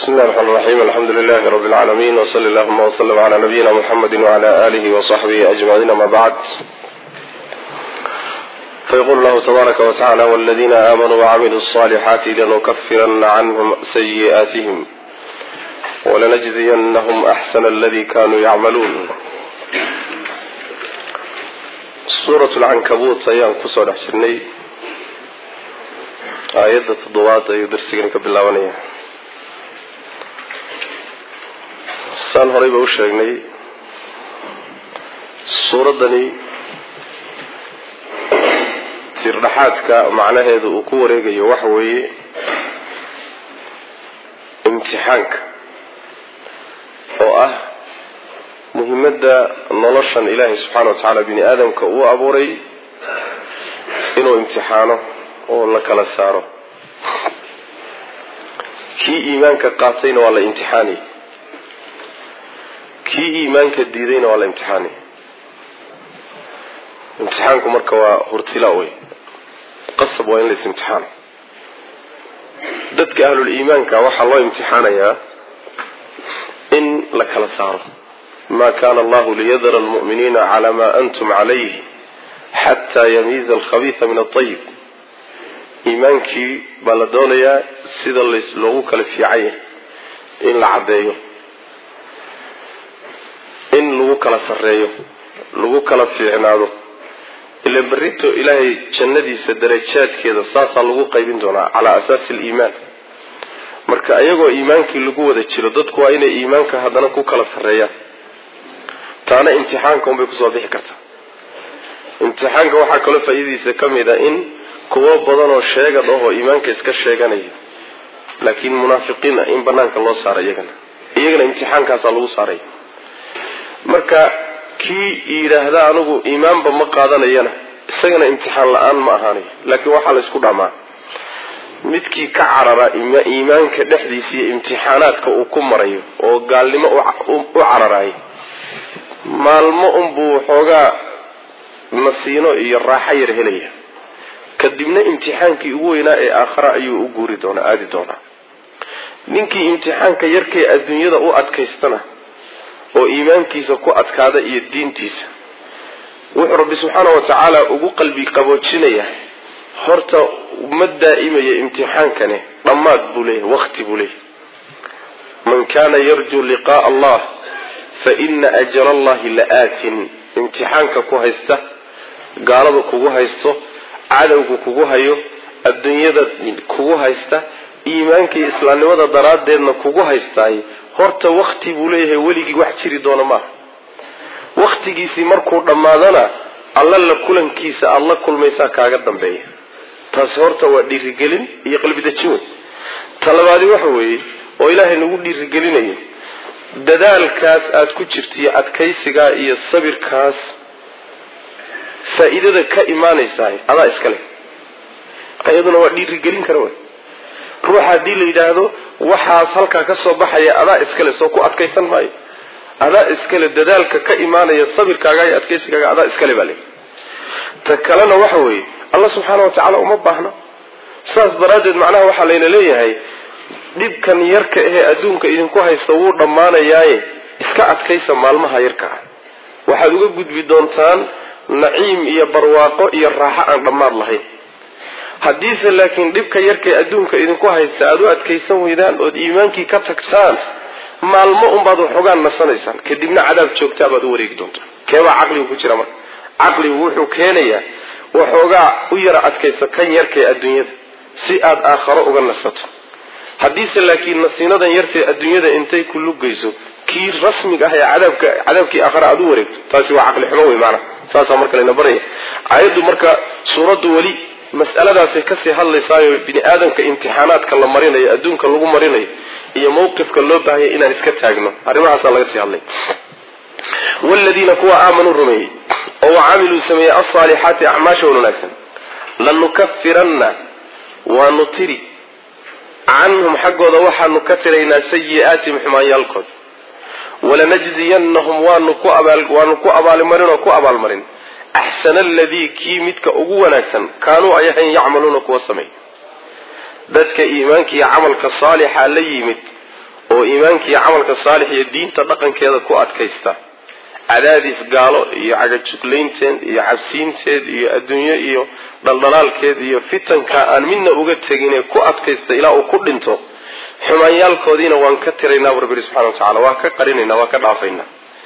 bismi llahi raxmaan raxiim alxamdu lilahi rabi lcaalamiin wsali allahuma wslm cla nabiyina muxamedi wcla alihi wsaxbihi ajmaciin ama bacd fayqul llahu tabaaraka wtacala wladina aamanuu wacamiluu الصalixaati lanukafirana canhum sayi'aatihim walanajziyanahum axsana aladi kanuu yacmaluun suurat lcankabuut ayaan kusoo dhex jirnay aayadda toddobaad ayuu darsigani ka bilaabanaya saan horeyba u sheegnay suuraddani tirdhaxaadka macnaheedu uu ku wareegayo waxa weeye imtixaanka oo ah muhimadda noloshan ilaahay subxaana wa tacaala bini aadamka uu abuuray inuu imtixaano oo la kala saaro kii iimaanka qaatayna waa la imtixaani kii iimaanka diidayna waa la imtixaani imtixaanku marka waa hurtila wey qasab waa in la is-imtixaano dadka ahlul iimaanka waxaa loo imtixaanayaa in la kala saaro ma kana allahu liyadara almu'miniina calaa ma antum calayh xataa yamiiza alkhabiisa min aayib iimaankii baa la doonayaa sida loogu kala fiicanya in la caddeeyo in lagu kala sarreeyo lagu kala fiicnaado ila berrito ilaahay jannadiisa darajaadkeeda saasaa lagu qaybin doonaa calaa asaasi aliimaan marka iyagoo iimaankii lagu wada jiro dadku waa inay iimaanka haddana ku kala sarreeyaan taana imtixaanka unbay kusoo bixi kartaa imtixaanka waxaa kaloo faa'iidadiisa ka mid a in kuwo badan oo sheegad ahoo iimaanka iska sheeganaya laakiin munaafiqiin ah in banaanka loo saaro iyagana iyagana imtixaankaasaa lagu saaraya marka kii yidhaahda anigu iimaanba ma qaadanayana isagana imtixaan la-aan ma ahaanayo laakiin waxaa la ysku dhamaa midkii ka carara iimaanka dhexdiisa iyo imtixaanaadka uu ku marayo oo gaalnimo u cararayo maalmo unbuu xoogaa nasiino iyo raaxo yar helaya kadibna imtixaankii ugu weynaa ee aakhara ayuu u guuri doonaa aadi doonaa ninkii imtixaanka yarkee adduunyada u adkaystana oo iimaankiisa ku adkaada iyo diintiisa wuxuu rabbi subxaana wa tacaala ugu qalbi qaboojinaya horta ma daa'imaya imtixaankani dhammaad buu leeyahy waqti buu leeyahy man kana yarjuu liqa'a allah fa ina ajra allahi la aatin imtixaanka ku haysta gaalada kugu haysto cadowga kugu hayo adduunyada kugu haysta iimaanka iyo islaamnimada daraaddeedna kugu haystaay horta wakti buu leeyahay weligii wax jiri doona maaha waktigiisii markuu dhammaadana alla la kulankiisa aada la kulmaysaa kaaga dambeeya taasi horta waa dhiirigelin iyo qalbidajin wey talabaadi waxa weeye oo ilaahay nagu dhiirigelinayo dadaalkaas aada ku jirto iyo adkaysigaa iyo sabirkaas faa-iidada ka imaanaysaa adaa iskale iyaduna waa dhiirigelin kara wey ruuxa haddii la yidhaahdo waxaas halkaa ka soo baxaya adaa iskale soo ku adkaysan maayo adaa iskale dadaalka ka imaanaya sabirkaaga iyo adkaysigaaga adaa iskale baa le ta kalena waxa weeye alla subxaana wa tacaala uma baahna saas daraaddeed macnaha waxaa layna leeyahay dhibkan yarka ahee adduunka idinku haysta wuu dhammaanayaaye iska adkaysa maalmaha yarka ah waxaad uga gudbi doontaan naciim iyo barwaaqo iyo raaxo aan dhammaad lahayn haddiise laakiin dhibka yarkay adduunka idinku haysta aada u adkaysan weydaan ood iimaankii ka tagtaan maalmo unbaad waxoogaan nasanaysaan kadibna cadaab joogtaa baad u wareegi doontaan keebaa caqligu ku jira marka caqligu wuxuu keenayaa waxoogaa u yara adkaysa kan yarkay adduunyada si aad aakharo uga nasato haddiise laakiin nasiinadan yartay adduunyada intay ku lugayso kii rasmiga ah ee cadaabka cadaabkii aakhara aada u wareegto taasi waa caqli xumo wey maanaa saasaa marka layna baraya aayaddu marka suuraddu weli mas'aladaasay kasii hadlaysaayo bini aadamka imtixaanaadka la marinayo adduunka lagu marinayo iyo mawqifka loo baahaya inaan iska taagno arrimahaasaa laga sii hadlay wladiina kuwa aamanuu rumeeyey oo wacamiluu sameeyey alsaalixaati acmaasha wan wanaagsan lanukafiranna waanu tiri canhum xaggooda waxaanu ka tiraynaa sayi'aatihim xumaanyaalkooda walanajziyanahum waanu ku waanu ku abaalmarin oo ku abaalmarin axsana aladii kii midka ugu wanaagsan kaanuu ay ahayn yacmaluuna kuwa sameey dadka iimaanka iyo camalka saalixa la yimid oo iimaanka iyo camalka saalix iyo diinta dhaqankeeda ku adkaysta cadaadis gaalo iyo cagajuglaynteed iyo cabsiinteed iyo adduunyo iyo dhaldhalaalkeed iyo fitanka aan midna uga teginee ku adkaysta ilaa uu ku dhinto xumaanyaalkoodiina waan ka tiraynaa bu rabbi subxana wa tacala waa ka qarinaynaa waa ka dhaafaynaa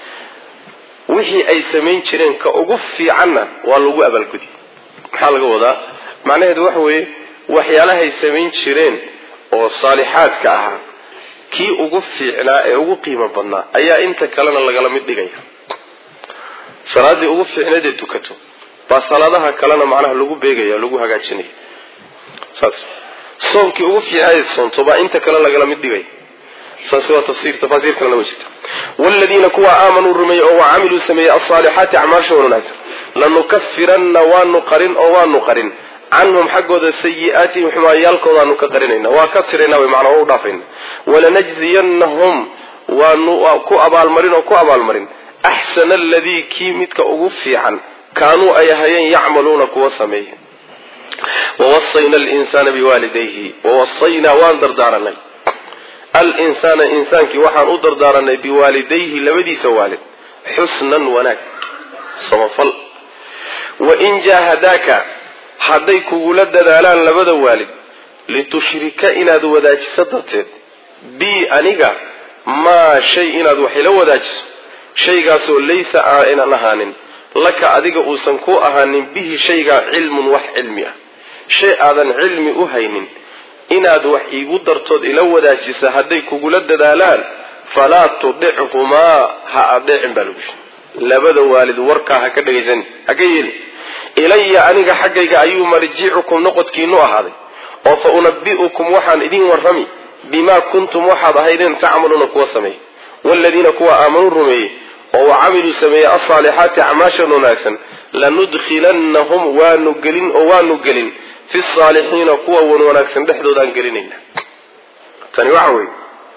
wixii ay samayn jireen ka ugu fiicanna waa lagu abaalgudi maxaa laga wadaa macnaheedu waxa weeye waxyaalahay samayn jireen oo saalixaadka ahaa kii ugu fiicnaa ee ugu qiimo badnaa ayaa inta kalena lagala mid dhigaya salaaddii ugu fiicneed ee tukato baa salaadaha kalena macnaha lagu beegaya lagu hagaajinaya saas soomkii ugu fiicnayd soonto baa inta kale lagala mid dhigaya saas waa tafsir tafaasiir kalena way jirta waaladiina kuwa aamanuu rumeeyey oo wacamiluu sameeyey alsaalixaati acmaasha wanaagsan lanukafiranna waanu qarin oo waanu qarin canhum xaggooda sayi-aatihim xumaayaalkoodaanu ka qarinayna waa ka tirayna way macnaa waa u dhaafayna walanajziyanahum waanu ku abaalmarin oo ku abaalmarin axsana aladii kii midka ugu fiican kaanuu ay ahayeen yacmaluuna kuwa sameeya wawasayna alinsaana biwaalidayhi wawasaynaa waan dardaaranay alinsaana insaankii waxaan u dardaaranay biwaalidayhi labadiisa waalid xusnan wanaag samafal wain jaahadaaka hadday kugula dadaalaan labada waalid litushrika inaad wadaajiso darteed bi aniga maa shay inaad wax ila wadaajiso shaygaasoo laysa aynan ahaanin laka adiga uusan ku ahaanin bihi shaygaa cilmun wax cilmi ah shay aadan cilmi u haynin inaad wax iigu dartood ila wadaajisa hadday kugula dadaalaan falaa tudichumaa ha adeecin baa lagu yiri labada waalid warkaa ha ka dhegaysan ha ka yeelin ilaya aniga xaggayga ayuu marjicukum noqodkiinu ahaaday oo fa unabi'ukum waxaan idin warrami bimaa kuntum waxaad ahaydeen tacmaluuna kuwa sameeyey waaladiina kuwa aamanuu rumeeyey oo wacamiluu sameeyey alsaalixaati acmaashan wanaagsan lanudkhilannahum waanu gelin oo waanu gelin fi saalixiina kuwa wan wanaagsan dhexdoodaan gelinayna tani waxa weeye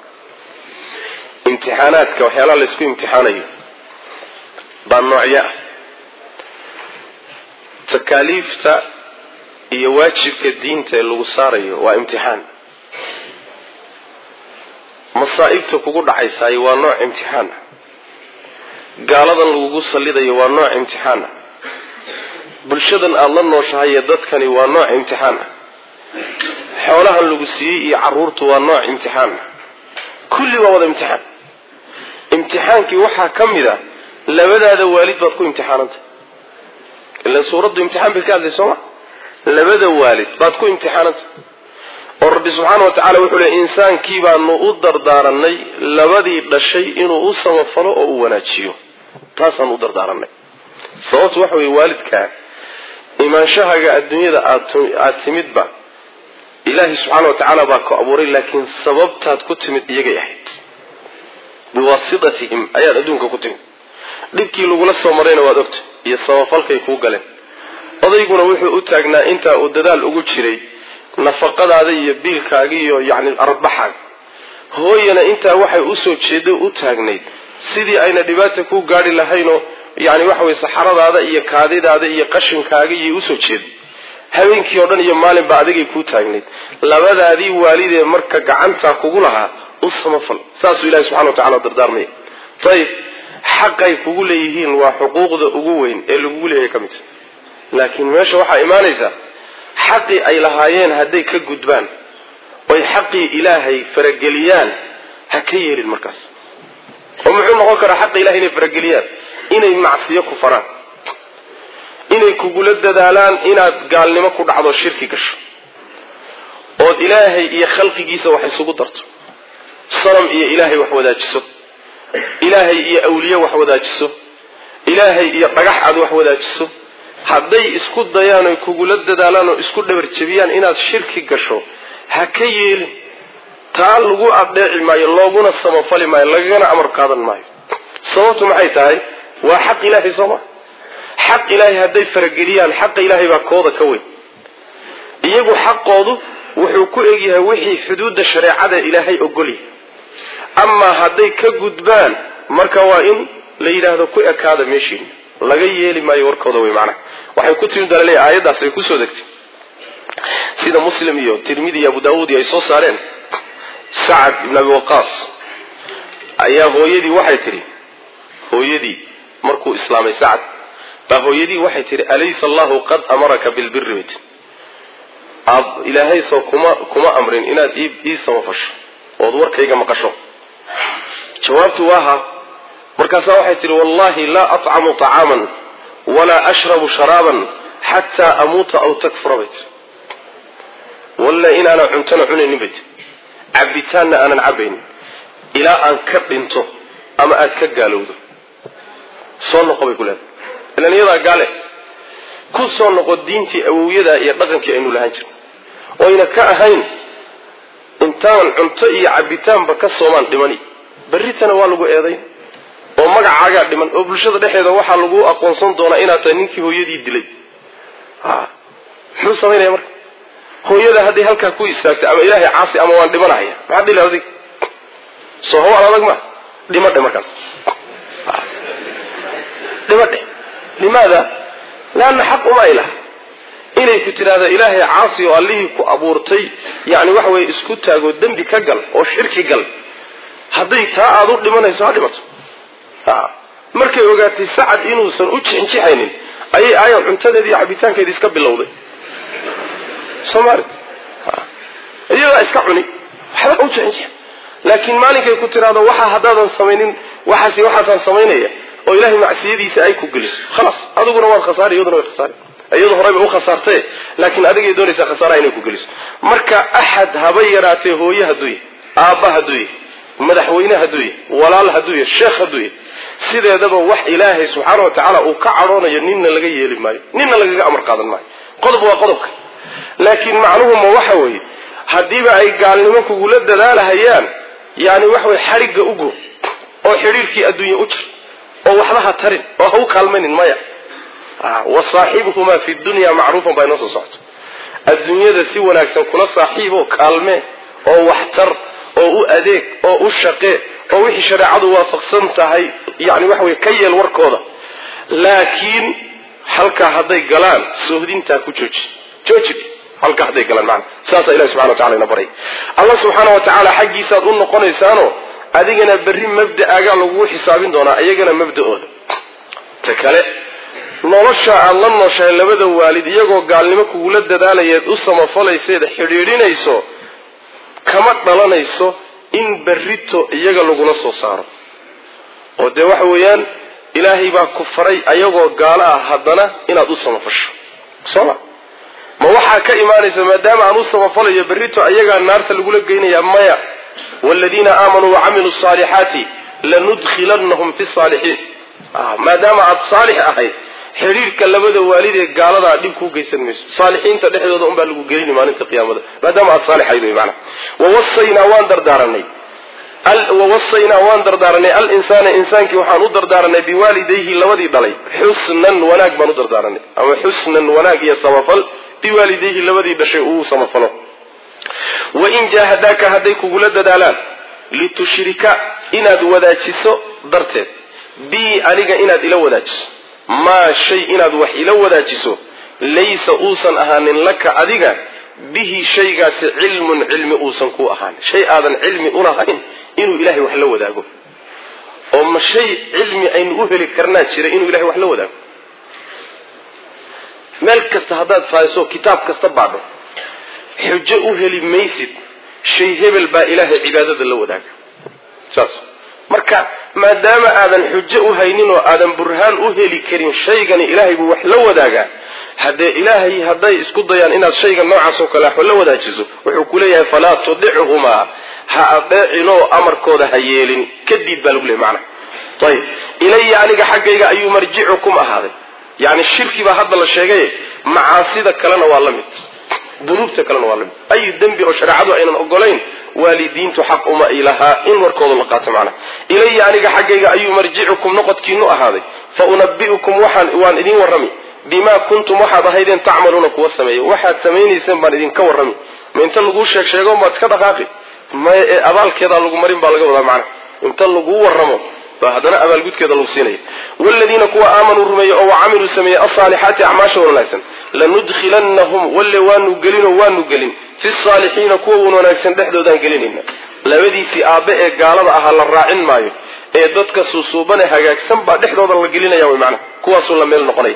imtixaanaadka waxyaalaha laysku imtixaanayo baa noocyo ah takaaliifta iyo waajibka diinta ee lagu saarayo waa imtixaan masaa'ibta kugu dhacaysaaye waa nooc imtixaan ah gaaladan lagugu sallidayo waa nooc imtixaan ah bulshadan aada la nooshahaye dadkani waa nooc imtixaan ah xoolahan lagu siiyey iyo carruurtu waa nooc imtixaan ah kulli waa wada imtixaan imtixaankii waxaa ka mid a labadaada waalid baad ku imtixaananta ilan suuraddu imtixaan bay ka hadlay sooma labada waalid baad ku imtixaananta oo rabbi subxaana wa tacala wuxuu leey insaankii baanu u dardaaranay labadii dhashay inuu u samafalo oo u wanaajiyo taasaan u dardaaranay sababtu waxa weye waalidkaa imaanshahaga adduunyada aada timidba ilaahi subxaana wa tacaala baa ku abuuray laakiin sababtaad ku timid iyagay ahayd biwaasitatihim ayaad adduunka ku timid dhibkii lagula soo marayna waad ogta iyo sabafalkay kuu galeen odayguna wuxuu u taagnaa intaa uu dadaal ugu jiray nafaqadaada iyo biilkaaga iyo yacni arbaxaaga hooyana intaa waxay usoo jeeday u taagnayd sidii ayna dhibaata ku gaadhi lahaynoo yani waxa weye saxaradaada iyo kaadidaada iyo qashinkaaga iyo usoo jeeday habeenkii oo dhan iyo maalinba adigay kuu taagnayd labadaadii waalidee marka gacantaa kugu lahaa u samafal saasuu ilahi subxana wa tacala dardaarmaya ayib xaqay kugu leeyihiin waa xuquuqda ugu weyn ee lagugu leeyahay ka midta laakiin meesha waxaa imaanaysa xaqii ay lahaayeen hadday ka gudbaan oy xaqii ilaahay farageliyaan ha ka yeelin markaas oo muxuu noqon karaa xaqa ilahay inay farageliyaan inay macsiyo ku faraan inay kugula dadaalaan inaad gaalnimo ku dhacdo shirki gasho ood ilaahay iyo khalqigiisa wax isugu darto sanam iyo ilaahay wax wadaajiso ilaahay iyo awliye wax wadaajiso ilaahay iyo dhagax aad wax wadaajiso hadday isku dayaan oy kugula dadaalaan oo isku dhabarjebiyaan inaad shirki gasho ha ka yeelin taa lagu adeeci maayo looguna samafali maayo lagagana amar qaadan maayo sababtu maxay tahay waa xaq ilaahay sooma xaq ilaahay hadday farageliyaan xaqa ilaahay baa kooda ka weyn iyagu xaqoodu wuxuu ku egyahay wixii xuduudda shareecada ilaahay ogolyahay amaa hadday ka gudbaan marka waa in la yidhaahdo ku ekaada meeshiina laga yeeli maayo warkooda wey macnaha waxay ku timi dalale aayaddaas ay kusoo degtay sida muslim iyo tirmidi iyo abu daawuud iyo ay soo saareen sacad ibn abi waqaas ayaa hooyadii waxay tidhi hooyadii markuu islaamay sacad baa hooyadii waxay tidhi alaysa allahu qad amaraka bilbiri bay tii aab ilaahay soo kuma kuma amrin inaad ii samafasho ood warkayga maqasho jawaabtu waa ha markaasaa waxay tidhi wallahi laa atcamu طacaaman walaa ashrabu sharaaban xataa amuuta aw takfura bay tii walla inaanan cuntona cunaynin bay tii cabitaanna aanan cabaynin ilaa aan ka dhinto ama aad ka gaalowdo soo noqo bay ku leedahay ilan iyadaa gaale ku soo noqo diintii awowyadaa iyo dhaqankii aynu lahaan jirno oyna ka ahayn intaan cunto iyo cabitaanba ka soomaan dhimani berritana waa lagu eedayn oo magacaagaa dhiman oo bulshada dhexeeda waxaa lagu aqoonsan doonaa inaad tahay ninkii hooyadii dilay muxuu samaynaya marka hooyada hadday halkaa ku istaagtay ama ilaahay caasi ama waan dhimanahaya maxaa dhili adig soo hawaal adag ma dhimadhe markaas dhimadhe limaada leanna xaq uma ay laha inay ku tidhaahda ilaahay caasi oo allihii ku abuurtay yani waxa weye isku taagoo dembi ka gal oo shirki gal hadday taa aada u dhimanayso ha dhimato markay ogaatay sacad inuusan u jixinjixaynin ayay aayan cuntadeedi iyo cabitaankeedi iska bilowday soomali iyadaa iska cuni waxba u jixinjix laakiin maalinkay ku tiraahdo waxa haddaadan samaynin waxaas waxaasaan samaynaya oo ilahay macsiyadiisa ay ku geliso khalaas adiguna waad khasaari iyaduna way khasaari iyadu horeyba u khasaartee laakiin adigay doonaysaa khasaaraha inay ku geliso marka axad haba yaraatee hooye hadduu yahy aabba hadduu yahy madaxweyne hadduu yahy walaal hadduu yahy sheekh hadduu yahy sideedaba wax ilaahay subxaana wa tacaala uu ka cadhoonayo ninna laga yeeli maayo ninna lagaga amar qaadan maayo qodob waa qodobka laakiin macnuhuma waxa weeye haddiiba ay gaalnimo kugula dadaalahayaan yani waxa weye xadhigga ugo oo xidhiirkii adduunye u jir oo waxba ha tarin oo ha u kaalmaynin maya wa saaxibuhumaa fi dunya macruufan baa inoo soo socoto adduunyada si wanaagsan kula saaxiiboo kaalmee oo waxtar oo u adeeg oo u shaqee oo wixii shareecadu waafaqsan tahay yani waxa weye ka yeel warkooda laakiin halkaa hadday galaan soohdintaa ku jooji jooji halkaa hadday galaan maana saasaa ilahi subxana wa tacala ina baray allah subxaana wa tacaala xaggiisaad u noqonaysaano adigana berri mabda'aagaa lagugu xisaabin doonaa iyagana mabda'ooda ta kale nolosha aad la nooshahay labada waalid iyagoo gaalnimo kugula dadaalayeed u samafalayseed xidhiidhinayso kama dhalanayso in berrito iyaga lagula soo saaro oo dee waxa weeyaan ilaahay baa ku faray ayagoo gaalo ah haddana inaad u samafasho sooma ma waxaa ka imaanaysa maadaama aan u samafalayo berrito ayagaa naarta lagula geynayaa maya waaladiina aamanuu wacamiluu saalixaati lanudkhilannahum fi saalixiin maadaama aada saalix ahayd xidhiirka labada waalid ee gaaladaa dhib kuu geysan mayso saalixiinta dhexdooda unbaa lagu gelini maalinta qiyaamada maadaama aada saalixayd wey maana wawasaynaa waan dardaaranay wawasaynaa waan dardaaranay alinsaana insaankii waxaan u dardaaranay biwaalidayhi labadii dhalay xusnan wanaag baan u dardaaranay ama xusnan wanaag iyo samafal biwaalidayhi labadii dhashay uu samafalo wain jaahadaaka hadday kugula dadaalaan litushrika inaad wadaajiso darteed bii aniga inaad ila wadaajiso maa shay inaad wax ila wadaajiso laysa uusan ahaanin laka adiga bihi shaygaasi cilmun cilmi uusan ku ahaanin shay aadan cilmi ulahayn inuu ilahay wax la wadaago oo ma shay cilmi aynu u heli karnaa jira inuu ilahay wax la wadaago meel kasta haddaad faaiso kitaab kasta baadho xujo u heli maysid shay hebel baa ilaahay cibaadada la wadaaga saas marka maadaama aadan xujo u haynin oo aadan burhaan u heli karin shaygani ilaahay buu wax la wadaagaa haddee ilaahay hadday isku dayaan inaad shayga noocaas oo kale wax la wadaajiso wuxuu ku leeyahay falaa tudichumaa ha adeecinoo amarkooda ha yeelin kadib baa lagu leeyay macana ayib ilaya aniga xaggayga ayuu marjicukum ahaaday yani shirki baa hadda la sheegay macaasida kalena waa la mid dunuubta kalena waa la mid ay dembi oo shareecadu aynan ogolayn waalidiintu xaq uma ilahaa in warkooda la qaato macnaha ilaya aniga xaggayga ayuu marjicukum noqodkiinu ahaaday fa unabi'ukum waxaan waan idin warrami bimaa kuntum waxaad ahaydeen tacmaluuna kuwa sameeya waxaad samaynayseen baan idinka warrami ma inta laguu sheeg sheego maad iska dhaqaaqi maya ee abaalkeedaa lagu marin baa laga wadaa macnaha inta laguu warramo baa haddana abaalgudkeeda lagu siinaya waaladiina kuwa aamanuu rumeeyey oo wacamiluu sameeyey alsaalixaati acmaasha wanaagsan lanudkhilannahum walle waanu gelinoo waanu gelin fi saalixiina kuwa wan wanaagsan dhexdoodaan gelinayna labadiisii aabbe ee gaalada ahaa la raacin maayo ee dadka suusuubane hagaagsan baa dhexdooda la gelinaya wy macnaha kuwaasuu la meel noqonaya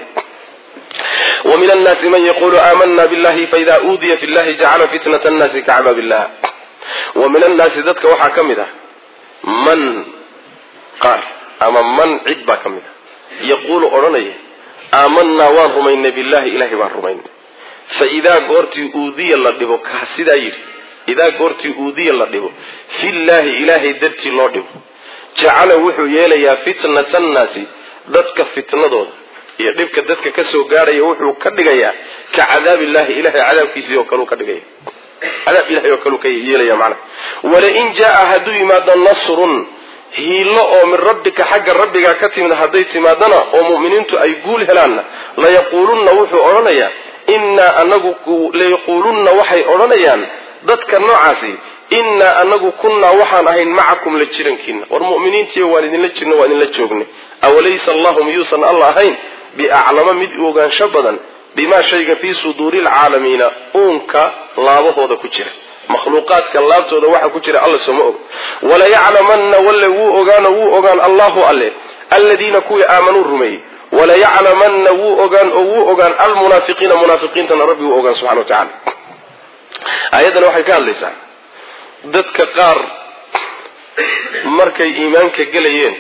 wa min annaasi man yaqulu aamana billahi faida uudiya fi llahi jacala fitnat annaasi kacadaab illah wa min annaasi dadka waxaa ka mid ah man qaar ama man cid baa ka mid ah yaquulu odhanaya aamanaa waan rumaynay billahi ilahay baan rumaynay fa idaa goortii uudiya la dhibo kaa sidaa yidhi idaa goortii uudiya la dhibo fillaahi ilaahay dartii loo dhibo jacala wuxuu yeelayaa fitnata annaasi dadka fitnadooda iyo dhibka dadka kasoo gaadhaya wuxuu ka dhigayaa ka cadaabillahi ilahay cadaabkiisii oo kaleu ka dhigaya cadaab ilahay oo kaleu ka yeelaya macnaha walain jaa hadduu yimaado nasrun hiilo oo min rabbika xagga rabbigaa ka timid hadday timaadana oo mu'miniintu ay guul helaanna layaquulunna wuxuu odhanayaa innaa anagu layaquulunna waxay odhanayaan dadka noocaasi innaa anagu kunnaa waxaan ahayn macakum la jirankiina war mu'miniintiiyo waan idinla jirno waan idinla joognay awalaysa allahu miyuusan alla ahayn biaclama mid u ogaansho badan bimaa shayga fii suduuri lcaalamiina uunka laabahooda ku jira makhluuqaadka laabtooda waxa ku jira alla sooma og walayaclamanna walle wuu ogaano wuu ogaan allahu alle alladiina kuwii aamanuu rumeeyey walayaclamanna wuu ogaan oo wuu ogaan almunaafiqiina munaafiqiintana rabbi wuu ogaan subxana wa tacala aayaddan waxay ka hadlaysaa dadka qaar markay iimaanka gelayeen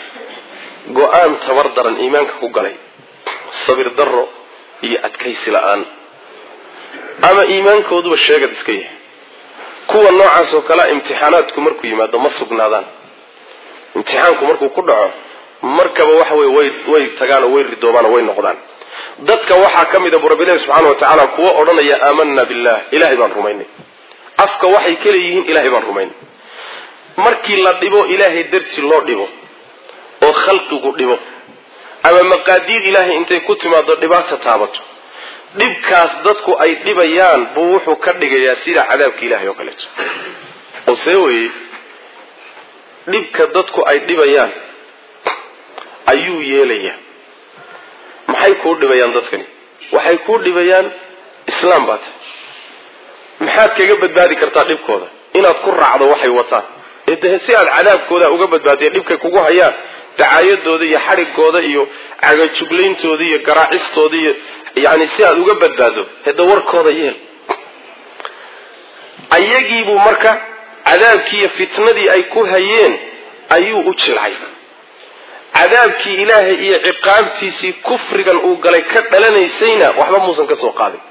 go-aan tabar daran iimaanka ku galay sabir darro iyo adkaysi la-aan ama iimaankooduba sheegad iska yahay kuwa noocaas oo kalea imtixaanaadku markuu yimaado ma sugnaadaan imtixaanku markuu ku dhaco markaba waxa wey way way tagaan oo way ridoomaan oo way noqdaan dadka waxaa ka mid a bu rabbilahi subxaana wa tacaala kuwa odhanaya aamanna billah ilahay baan rumaynay afka waxay ka leeyihiin ilahay baan rumaynay markii la dhibo ilaahay dartii loo dhibo oo khalqigu dhibo ama maqaadiir ilaahay intay ku timaado dhibaata taabato dhibkaas dadku ay dhibayaan buu wuxuu ka dhigayaa sida cadaabka ilahay oo kaleeto oo see weye dhibka dadku ay dhibayaan ayuu yeelayaa maxay kuu dhibayaan dadkani waxay kuu dhibayaan islaam baa tahay maxaad kaga badbaadi kartaa dhibkooda inaad ku raacdo waxay wataan ee si aad cadaabkooda uga badbaadiya dhibkay kugu hayaan dacaayadooda iyo xadhigooda iyo cagajuglayntooda iyo garaacistooda iyo yani si aad uga badbaado heda warkooda yeel ayagiibuu marka cadaabkii iyo fitnadii ay ku hayeen ayuu u jilcay cadaabkii ilaahay iyo ciqaabtiisii kufrigan uu galay ka dhalanaysayna waxba muusan ka soo qaadin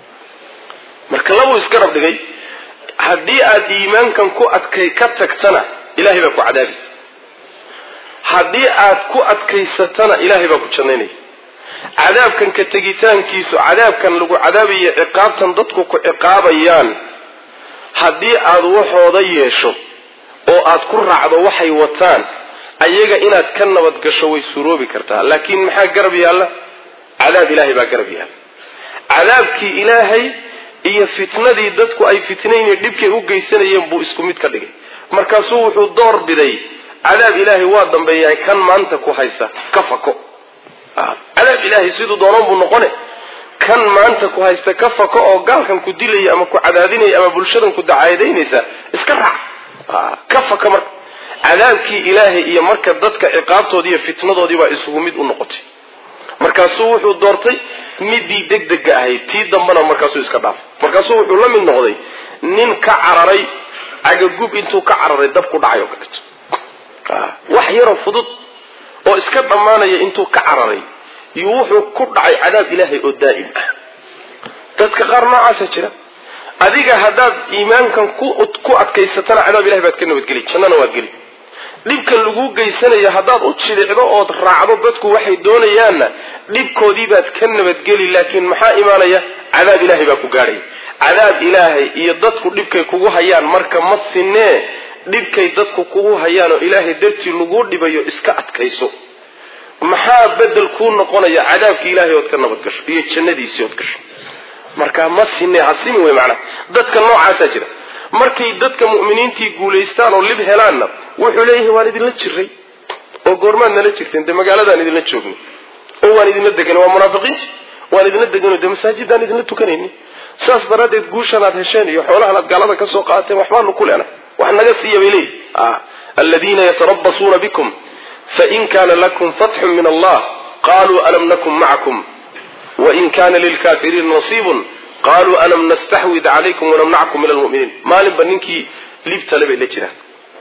marka labuu iska rab dhigay haddii aad iimaankan ku adkay ka tagtana ilahay baa ku cadaabi haddii aad ku adkaysatana ilaahay baa ku jannaynaya cadaabkan ka tegitaankiisu cadaabkan lagu cadaabayo ciqaabtan dadku ku ciqaabayaan haddii aad waxooda yeesho oo aad ku raacdo waxay wataan ayaga inaad ka nabad gasho way suroobi kartaa laakiin maxaa garab yaalla cadaab ilaahay baa garab yaalla cadaabkii ilaahay iyo fitnadii dadku ay fitnaynayo dhibkay u geysanayeen buu isku mid ka dhigay markaasuu wuxuu door biday cadaab ilaahay waa dambeeyahay kan maanta ku haysa ka fako cadaab ilaahay siduu doonoon buu noqone kan maanta ku haysta ka fako oo gaalkan ku dilaya ama ku cadaadinaya ama bulshadan ku dacaadaynaysa iska raac ka faka marka cadaabkii ilaahay iyo marka dadka ciqaabtoodii iyo fitnadoodii baa isugu mid u noqotay markaasuu wuxuu doortay midii degdega ahayd tii dambana markaasuu iska dhaafay markaasuu wuxuu la mid noqday nin ka cararay cagagub intuu ka cararay dab ku dhacay oo kaleeto wax yaroo fudud oo iska dhammaanaya intuu ka cararay iyo wuxuu ku dhacay cadaab ilaahay oo daa'im ah dadka qaar noocaasa jira adiga haddaad iimaankan ku adkaysatana cadaab ilahay baad ka nabadgeli jannana waad geli dhibkan laguu geysanayo haddaad u jidhicdo ood raacdo dadku waxay doonayaanna dhibkoodii baad ka nabadgeli laakiin maxaa imaanaya cadaab ilaahay baa ku gaadhaya cadaab ilaahay iyo dadku dhibkay kugu hayaan marka ma sinee dhibkay dadku kugu hayaan oo ilaahay dartii laguu dhibayo iska adkayso maxaa bedel kuu noqonaya cadaabki ilaahay ood ka nabadgasho iyo jannadiisii ood gasho marka ma sine hasimi wey macnaha dadka noocaasaa jira markay dadka mu'miniintii guulaystaan oo lib helaanna wuxuu leeyahay waan idinla jiray oo goormaad nala jirteen dee magaaladaan idinla joogni oo waan idinla degan waa munaafiqiinti waan idinla deganoo dee masaajidaan idinla tukanayni saas daraaddeed guushan aad hesheen iyo xoolahan aad gaalada ka soo qaateen waxbaanu ku leenahay wax naga siiya bay leeyihi aladiina yatarabasuuna bikum fain kana lakum fatxun min allah qaluu alam nakun macakum wain kana lilkafiriina nasiibun qaluu alam nastaxwid calaykum wanamnackum min almuminiin maalinba ninkii libtale bay la jiraan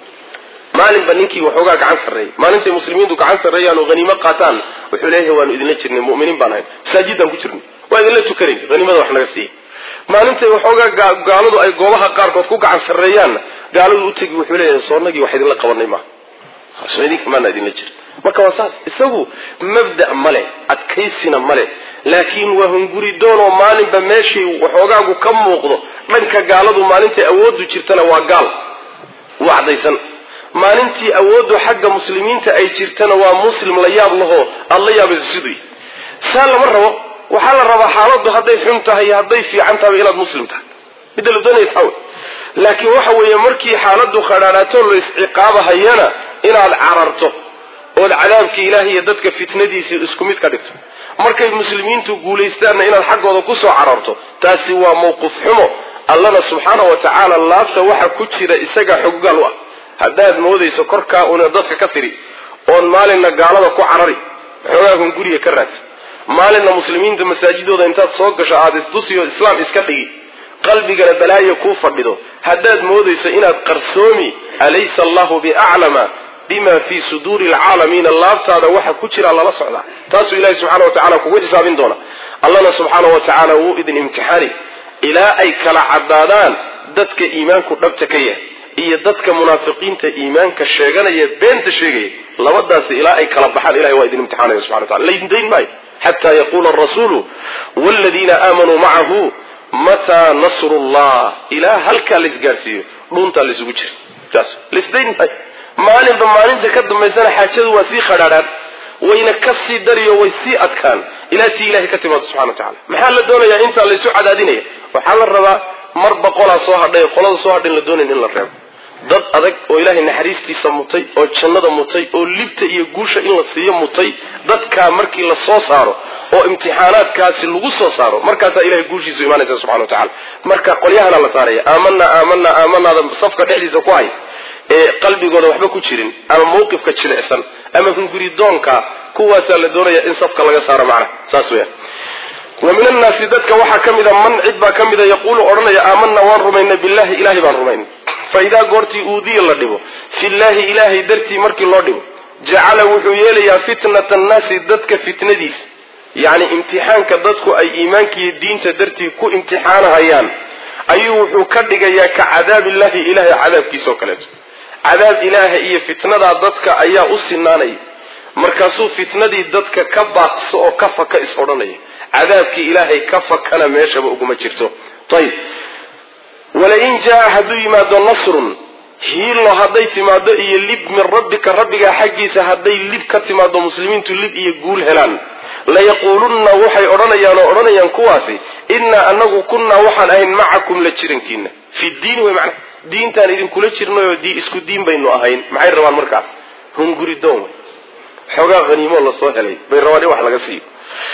maalinba ninkii waxoogaa gacan sarreeyay maalintay muslimiintu gacan sarreeyaan oo haniimo qaataan wuxuu leeyahay waanu idinla jirnay muminiin baan ahayn masaajidaan ku jirnay waa idinla tukanayn haniimada wax naga siiyey maalintay waxoogaa gaaladu ay goobaha qaarkood ku gacan sarreeyaanna gaaladu u tegi wuxuu leeyahay soonagii wax idinla qabanay maaha soo idinka maana idinla jira marka waa saas isagu mabda' male adkaysina male laakiin waa hunguridoonoo maalinba meeshii waxoogaagu ka muuqdo dhanka gaaladu maalintay awooddu jirtana waa gaal waa caddaysan maalintii awooddu xagga muslimiinta ay jirtana waa muslim la yaab lahoo aada la yaabayso siduu saa lama rabo waxaa la rabaa xaaladdu hadday xun tahay iyo hadday fiican tahayba inaad muslim tahay midda la doonaya tawe laakiin waxa weeye markii xaaladdu khadhaadhaato la isciqaabahayana inaad cararto ood cadaabkii ilaahay iyo dadka fitnadiisii isku mid ka dhigto markay muslimiintu guulaystaanna inaad xaggooda kusoo cararto taasi waa mawqif xumo allana subxaana wa tacaala laabta waxa ku jira isaga xoggaal u ah haddaad moodayso korkaa una dadka ka tiri oon maalinna gaalada ku carari xoogaagun guriga ka raadsa maalinna muslimiinta masaajidooda intaad soo gasho aada istusiyo islaam iska dhigi qalbigana balaayo kuu fadhido haddaad moodayso inaad qarsoomi alaysa allahu biaclama bima fii suduuri alcaalamiina laabtaada waxa ku jira lala socdaa taasuu ilahi subxana wa tacala kugu xisaabin doona allana subxaana wa tacaala wuu idin imtixaani ilaa ay kala caddaadaan dadka iimaanku dhabta ka yahay iyo dadka munaafiqiinta iimaanka sheeganaya beenta sheegaya labadaasi ilaa ay kala baxaan ilahay waa idin imtixaanaya subxana wa tacala laydindayn maayo xata yaquula arasuulu waaladiina aamanuu macahu mataa nasru llah ilaa halkaa laisgaadhsiiyo dhuuntaa laysugu jira saas laisdayn maayo maalinba maalinta ka dambaysana xaajadu waa sii khadhaadhaan wayna ka sii dariyo way sii adkaan ilaa tii ilahay ka timaado subxana wa tacala maxaa la doonayaa intaa laysu cadaadinaya waxaa la rabaa mar boqolaa soo hadhay qolada soo hadhayn la doonayn in la reebo dad adag oo ilaahay naxariistiisa mutay oo jannada mutay oo libta iyo guusha in la siiyo mutay dadkaa markii la soo saaro oo imtixaanaadkaasi lagu soo saaro markaasaa ilahay guushiisu imaanaysa subxana wa tacala marka qolyahana la saaraya aamana aamana aamanaada safka dhexdiisa ku hay ee qalbigooda waxba ku jirin ama mawqifka jilicsan ama hunguridoonka kuwaasaa la doonaya in safka laga saaro macna saas weya wa min annaasi dadka waxaa ka mida man cid baa ka mida yaquulu odhanaya aamanaa waan rumaynay billahi ilahay baan rumaynay fa idaa goortii uudiya la dhibo fillahi ilaahay dartii markii loo dhibo jacala wuxuu yeelayaa fitnata annaasi dadka fitnadiisa yacni imtixaanka dadku ay iimaankiiyo diinta dartii ku imtixaanahayaan ayuu wuxuu ka dhigayaa ka cadaabillahi ilahay cadaabkiisa oo kaleeto cadaab ilaaha iyo fitnadaa dadka ayaa u sinaanaya markaasuu fitnadii dadka ka baaqso oo ka faka is odhanaya cadaabkii ilaahay ka fakana meeshaba uguma jirto ayib walain jaa hadduu yimaado nasrun hiilo hadday timaado iyo lib min rabbika rabbigaa xaggiisa hadday lib ka timaado muslimiintu lib iyo guul helaan layaquulunna waxay odhanayaan oo odhanayaan kuwaasi innaa anagu kunnaa waxaan ahayn macakum la jirankiina fi diini wey macna diintaan idinkula jirnayoo di isku diin baynu ahayn maxay rabaan markaas hunguridoon wey xoogaa haniimoo lasoo helay bay rabaan in wax laga siiyo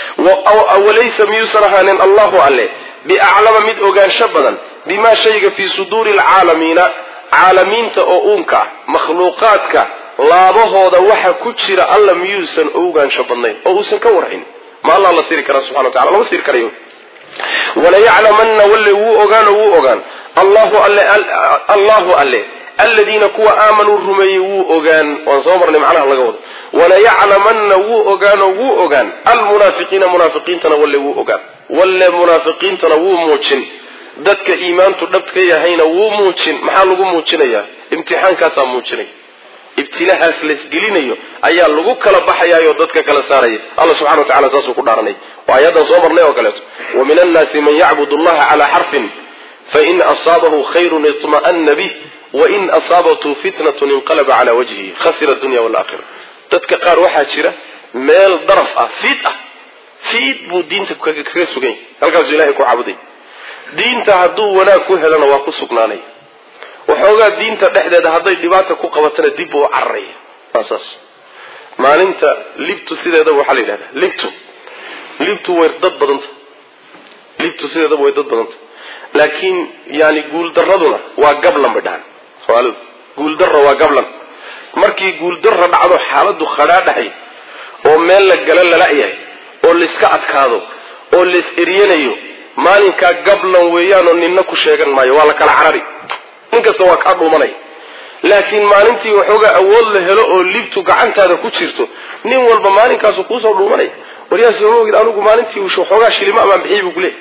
walaysa miyuusan ahaanin allahu alle biaclama mid ogaansho badan bimaa shayga fii suduuri alcaalamiina caalamiinta oo uunka ah makhluuqaadka laabahooda waxa ku jira alla miyuusan ogaansho badnayn oo uusan ka warhayn ma allah la siri karaa subxana wa tacala lama siri karayo walayaclamanna walle wuu ogaan oo wuu ogaan allahu alle allahu alle aladiina kuwa aamanuu rumeeyey wuu ogaan waan soo marnay macnaha laga wado walayaclamanna wuu ogaanoo wuu ogaan almunaafiqiina munaafiqiintana walle wuu ogaan walle munaafiqiintana wuu muujin dadka iimaantu dhabta ka yahayna wuu muujin maxaa lagu muujinayaa imtixaankaasaa muujinaya ibtilahaas laysgelinayo ayaa lagu kala baxayaayoo dadka kala saaraya alla subxana wa tacala saasuu ku dhaaranay waa ayadan soo marnay oo kaleeto wa min annaasi man yacbud allaha calaa xarfin fain asaabahu khayrun iطma'ana bih wain asaabathu fitnatun inqalaba cala wajhihi khasira dunya walakhira dadka qaar waxaa jira meel daraf ah fiid ah fiid buu diinta kaga sugan yahay halkaasuu ilahay ku caabuday diinta hadduu wanaag ku helana waa ku sugnaanaya waxoogaa diinta dhexdeeda hadday dhibaata ku qabatana dib buu u cararaya waa saas maalinta libtu sideedaba waxaa la yidhahdaa libtu libtu way dad badanta libtu sideedaba way dad badanta laakiin yani guuldaraduna waa gablan bay dhahan soomaalidu guuldarra waa gablan markii guuldarra dhacdo xaaladu khadhaadhahay oo meel la gala lala-yahay oo layska adkaado oo lays eryanayo maalinkaa gablan weeyaanoo ninna ku sheegan maayo waa la kala carari ninkasta waa kaa dhuumanaya laakiin maalintii waxoogaa awood la helo oo libtu gacantaada ku jirto nin walba maalinkaasu kuusoo dhuumanaya waryaa sooma ogid anigu maalintii waxoogaa shilimo amaan bixiyay buu kuleey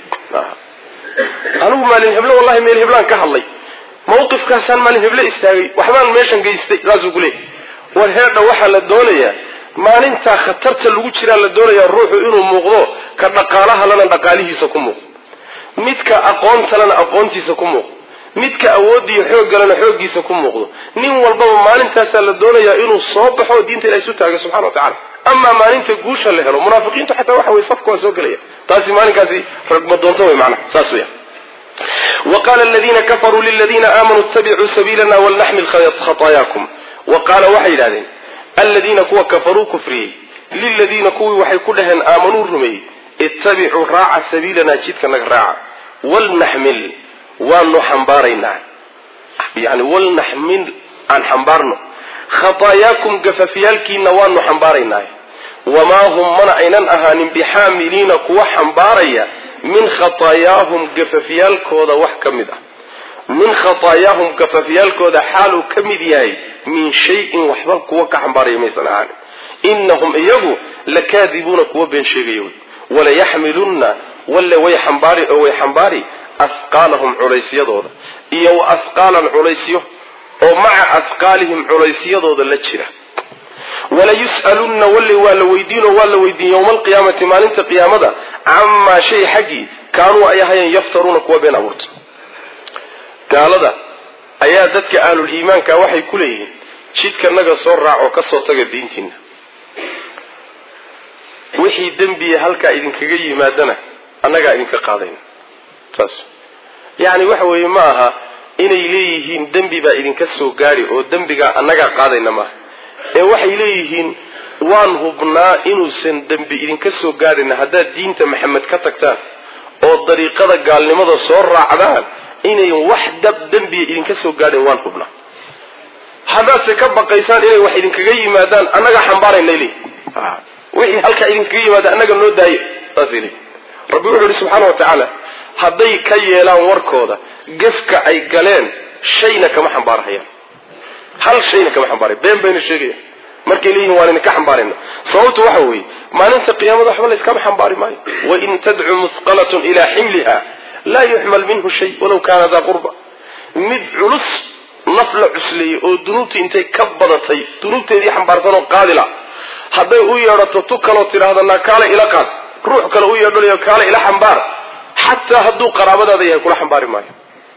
anigu maalin heble wallahi meel heblaan ka hadlay mawqifkaasaan maalin heble istaagay waxbaan meeshan geystay saasuu kuleey war heedha waxaa la doonayaa maalintaa khatarta lagu jiraa la doonayaa ruuxu inuu muuqdo ka dhaqaalahalana dhaqaalihiisa ku muuqdo midka aqoontalena aqoontiisa ku muuqdo midka awoodiyo xooggalena xooggiisa ku muuqdo nin walbaba maalintaasaa la doonayaa inuu soo baxo diinta ilaha isu taaga subxana wa tacala amaa maalinta guusha la helo munaafiqiintu xataa waxa weye safka waa soo gelaya taasi maalinkaasi ragma doonto wey macnaha saas weya wa qaala aladiina kafaruu liladiina aamanuu ittabicuu sabiilana walnaxmil khataayakum wa qaala waxay yidhahdeen aladiina kuwa kafaruu kufriyey liladiina kuwii waxay ku dhaheen aamanuu rumeeyey ittabicuu raaca sabiilanaa jidka naga raaca walnaxmil waanu xambaaraynaa yani walnaxmil aan xambaarno khataayaakum gafafyaalkiina waanu xambaaraynaa wamaa hum mana aynan ahaanin bixaamiliina kuwa xambaaraya min khataayaahum gafafyaalkooda wax ka mid ah min khataayaahum gafafyaalkooda xaaluu ka mid yahay min shayin waxba kuwa ka xambaaraya maysan ahaanin inahum iyagu lakaadibuuna kuwa been sheegaya wey walayaxmilunna walle way xambaari oo way xambaari afqaalahum culaysyadooda iyo wa afqaalan culaysyo oo maca afqaalihim culaysyadooda la jira walayus'alunna walle waa la weydiinoo waa la weydiin yowma alqiyaamati maalinta qiyaamada camaa shay xaggii kaanuu ay ahayeen yaftaruuna kuwa been abuurta gaalada ayaa dadka ahlul iimaanka waxay ku leeyihiin jidka naga soo raaco ka soo taga diintiina wixii dembiya halkaa idinkaga yimaadana annagaa idinka qaadayna saas yacni waxa weeye ma aha inay leeyihiin dembi baa idinka soo gaadhi oo dembigaa annagaa qaadayna maaha ee waxay leeyihiin waan hubnaa inuusan dembi idinka soo gaadhayna haddaad diinta maxamed ka tagtaan oo dariiqada gaalnimada soo raacdaan inayn wax dab dembiya idinka soo gaadhayn waan hubnaa haddaadse ka baqaysaan inay wax idinkaga yimaadaan annagaa xambaarayna leeyihin wixii halkaa idinkaga yimaada annaga noo daaye saasay leeyihin rabbi wuxuu yihi subxaana wa tacaala hadday ka yeelaan warkooda gefka ay galeen shayna kama xambaarhayaan hal shayna kama xambaaraya been bayna sheegayaan markay leeyihin waan idinka xambaarayna sababtu waxa weeye maalinta qiyaamada waxba layskama xambaari maayo wain tadcu musqalatun ilaa ximliha laa yuxmal minhu shay walaw kaana daa qurba mid culus naf la cusleeyey oo dunuubtii intay ka badatay dunuubteedii xambaarsan oo qaadila hadday u yeedhato tu kaloo tidhaahda naa kaale ila qaad ruux kale u yeedhanayo kaale ila xambaar xataa hadduu qaraabadaada yahay kula xambaari maayo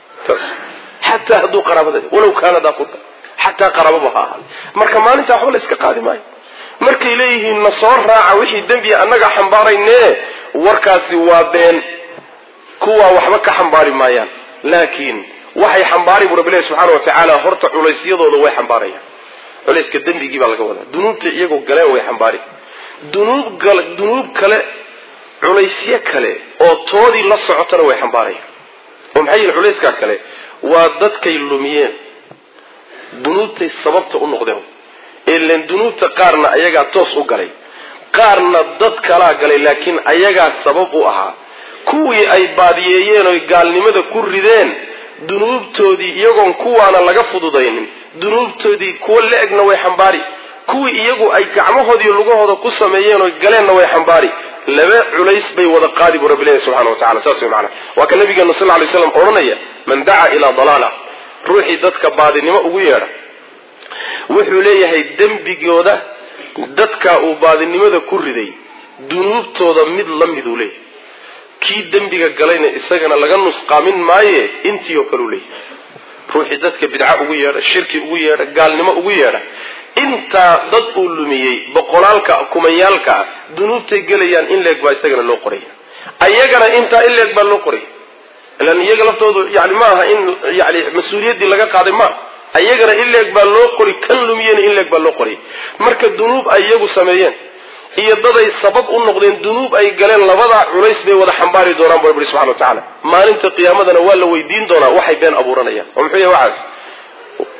xataa hadduu qaraabadaada walaw kaana daa qurba xataa qaraababa ha ahaada marka maalinta waxba la iska qaadi maayo markay leeyihiin na soo raaca wixii dembiya annaga xambaarayne warkaasi waa been kuwaa waxba ka xambaari maayaan laakiin waxay xambaari bu rabbi ilahi subxaana wa tacaala horta culaysyadooda way xambaarayaan culayska dembigii baa laga wadaa dunuubta iyagoo galeen way xambaari dunuub dunuub kale culaysyo kale oo toodii la socotana way xambaarayaan oo maxay yihin culayskaa kale waa dadkay lumiyeen dunuubtay sababta u noqdeen ilan dunuubta qaarna ayagaa toos u galay qaarna dad kalaa galay laakiin ayagaa sabab u ahaa kuwii ay baadiyeeyeen oy gaalnimada ku rideen dunuubtoodii iyagoon kuwaana laga fududaynin dunuubtoodii kuwo la-egna way xambaari kuwii iyagu ay gacmahoodiiyo lugahooda ku sameeyeen oy galeenna way xambaari laba culays bay wada qaadi buu rabbi ilahi subxana wa tacala saas way macana waa ka nabigeenu sal ly slam odhanaya man dacaa ilaa dalaala ruuxii dadka baadinimo ugu yeedha wuxuu leeyahay dembigooda dadka uu baadinimada ku riday dunuubtooda mid la miduu leeyahay kii dembiga galayna isagana laga nusqaamin maaye intii oo kale u leeyahay ruuxii dadka bidca ugu yeedha shirki ugu yeedha gaalnimo ugu yeedha intaa dad uu lumiyey boqolaalka kumayaalka ah dunuubtay gelayaan in leeg baa isagana loo qoraya ayagana intaa in leeg baa loo qoraya ilan iyaga laftoodu yani ma aha in yani mas-uuliyaddii laga qaaday ma ayagana in leeg baa loo qori kan lumiyena in leeg baa loo qoray marka dunuub ay iyagu sameeyeen iyo daday sabab u noqdeen dunuub ay galeen labadaa culays bay wada xambaari doonaan bu rabbi subxana wa tacaala maalinta qiyaamadana waa la weydiin doonaa waxay been abuuranayaan oo muxuu yahay waxaas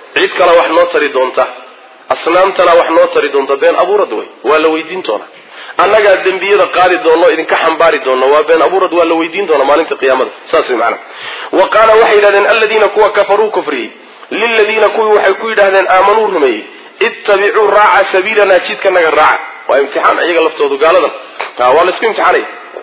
cid kale wax noo tari doonta asnaamtana wax noo tari doonta been abuurad wey waa la weydiin doonaa annagaa dembiyada qaadi doonno idinka xambaari doonno waa been abuurad waa la weydiin doonaa maalinta qiyaamada saas way macana wa qaala waxay yidhahdeen aladiina kuwa kafaruu kufriyey liladiina kuwii waxay ku yidhahdeen aamanuu rumeeyey ittabicuu raaca sabiilanaa jidkanaga raaca waa imtixaan iyaga laftoodu gaaladan waa laisku imtixaanaya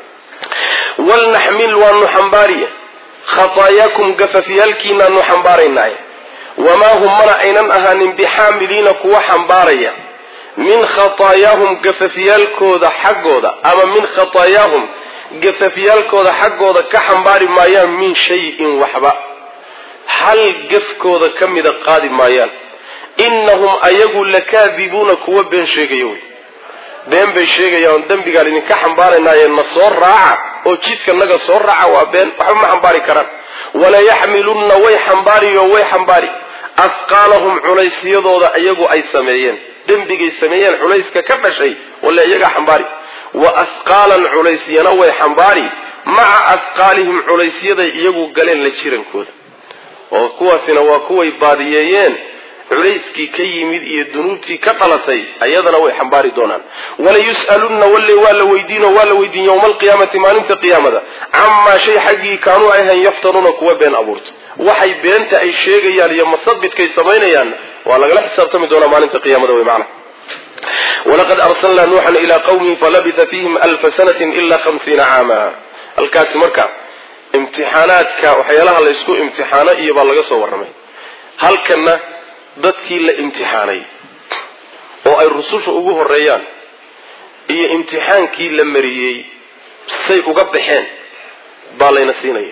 walnaxmil waanu xambaariya khataayakum gafafyaalkiinaanu xambaaraynaaye wamaa hum mana aynan ahaanin bixaamiliina kuwa xambaaraya min khataayaahum gafafyaalkooda xaggooda ama min khataayaahum gafafyaalkooda xaggooda ka xambaari maayaan min shayin waxba hal gafkooda ka mida qaadi maayaan innahum ayagu lakaadibuuna kuwa been sheegaya wey been bay sheegayaan dembigaan idinka xambaaraynaaye na soo raaca oo jidka naga soo raaca waa been waxba ma xambaari karaan walayaxmilunna way xambaari oo way xambaari afqaalahum culeysyadooda iyagu ay sameeyeen dembigay sameeyeen culayska ka dhashay wale iyagaa xambaari wa afqaalan culaysyana way xambaari maca afqaalihim culaysyaday iyagu galeen la jirankooda oo kuwaasina waa kuway baadiyeeyeen culayskii ka yimid iyo dunuubtii ka dhalatay ayadana way xambaari doonaan walayus'alunna walle waa la weydiino waa la weydiin yowma alqiyaamati maalinta qiyaamada camaa shay xaggii kaanuu ayhayn yaftanuuna kuwa been abuurta waxay beenta ay sheegayaan iyo masabidkay samaynayaan waa lagala xisaabtami doonaa maalinta qiyaamada wey macana walaqad arsalnaa nuuxan ilaa qawmihi falabitha fiihim alfa sanatin ila hamsiina caama halkaasi marka imtixaanaadka waxyaalaha la ysku imtixaano iyo baa laga soo warramay halkanna dadkii la imtixaanay oo ay rususha ugu horeeyaan iyo imtixaankii la mariyey say uga baxeen baa layna siinaya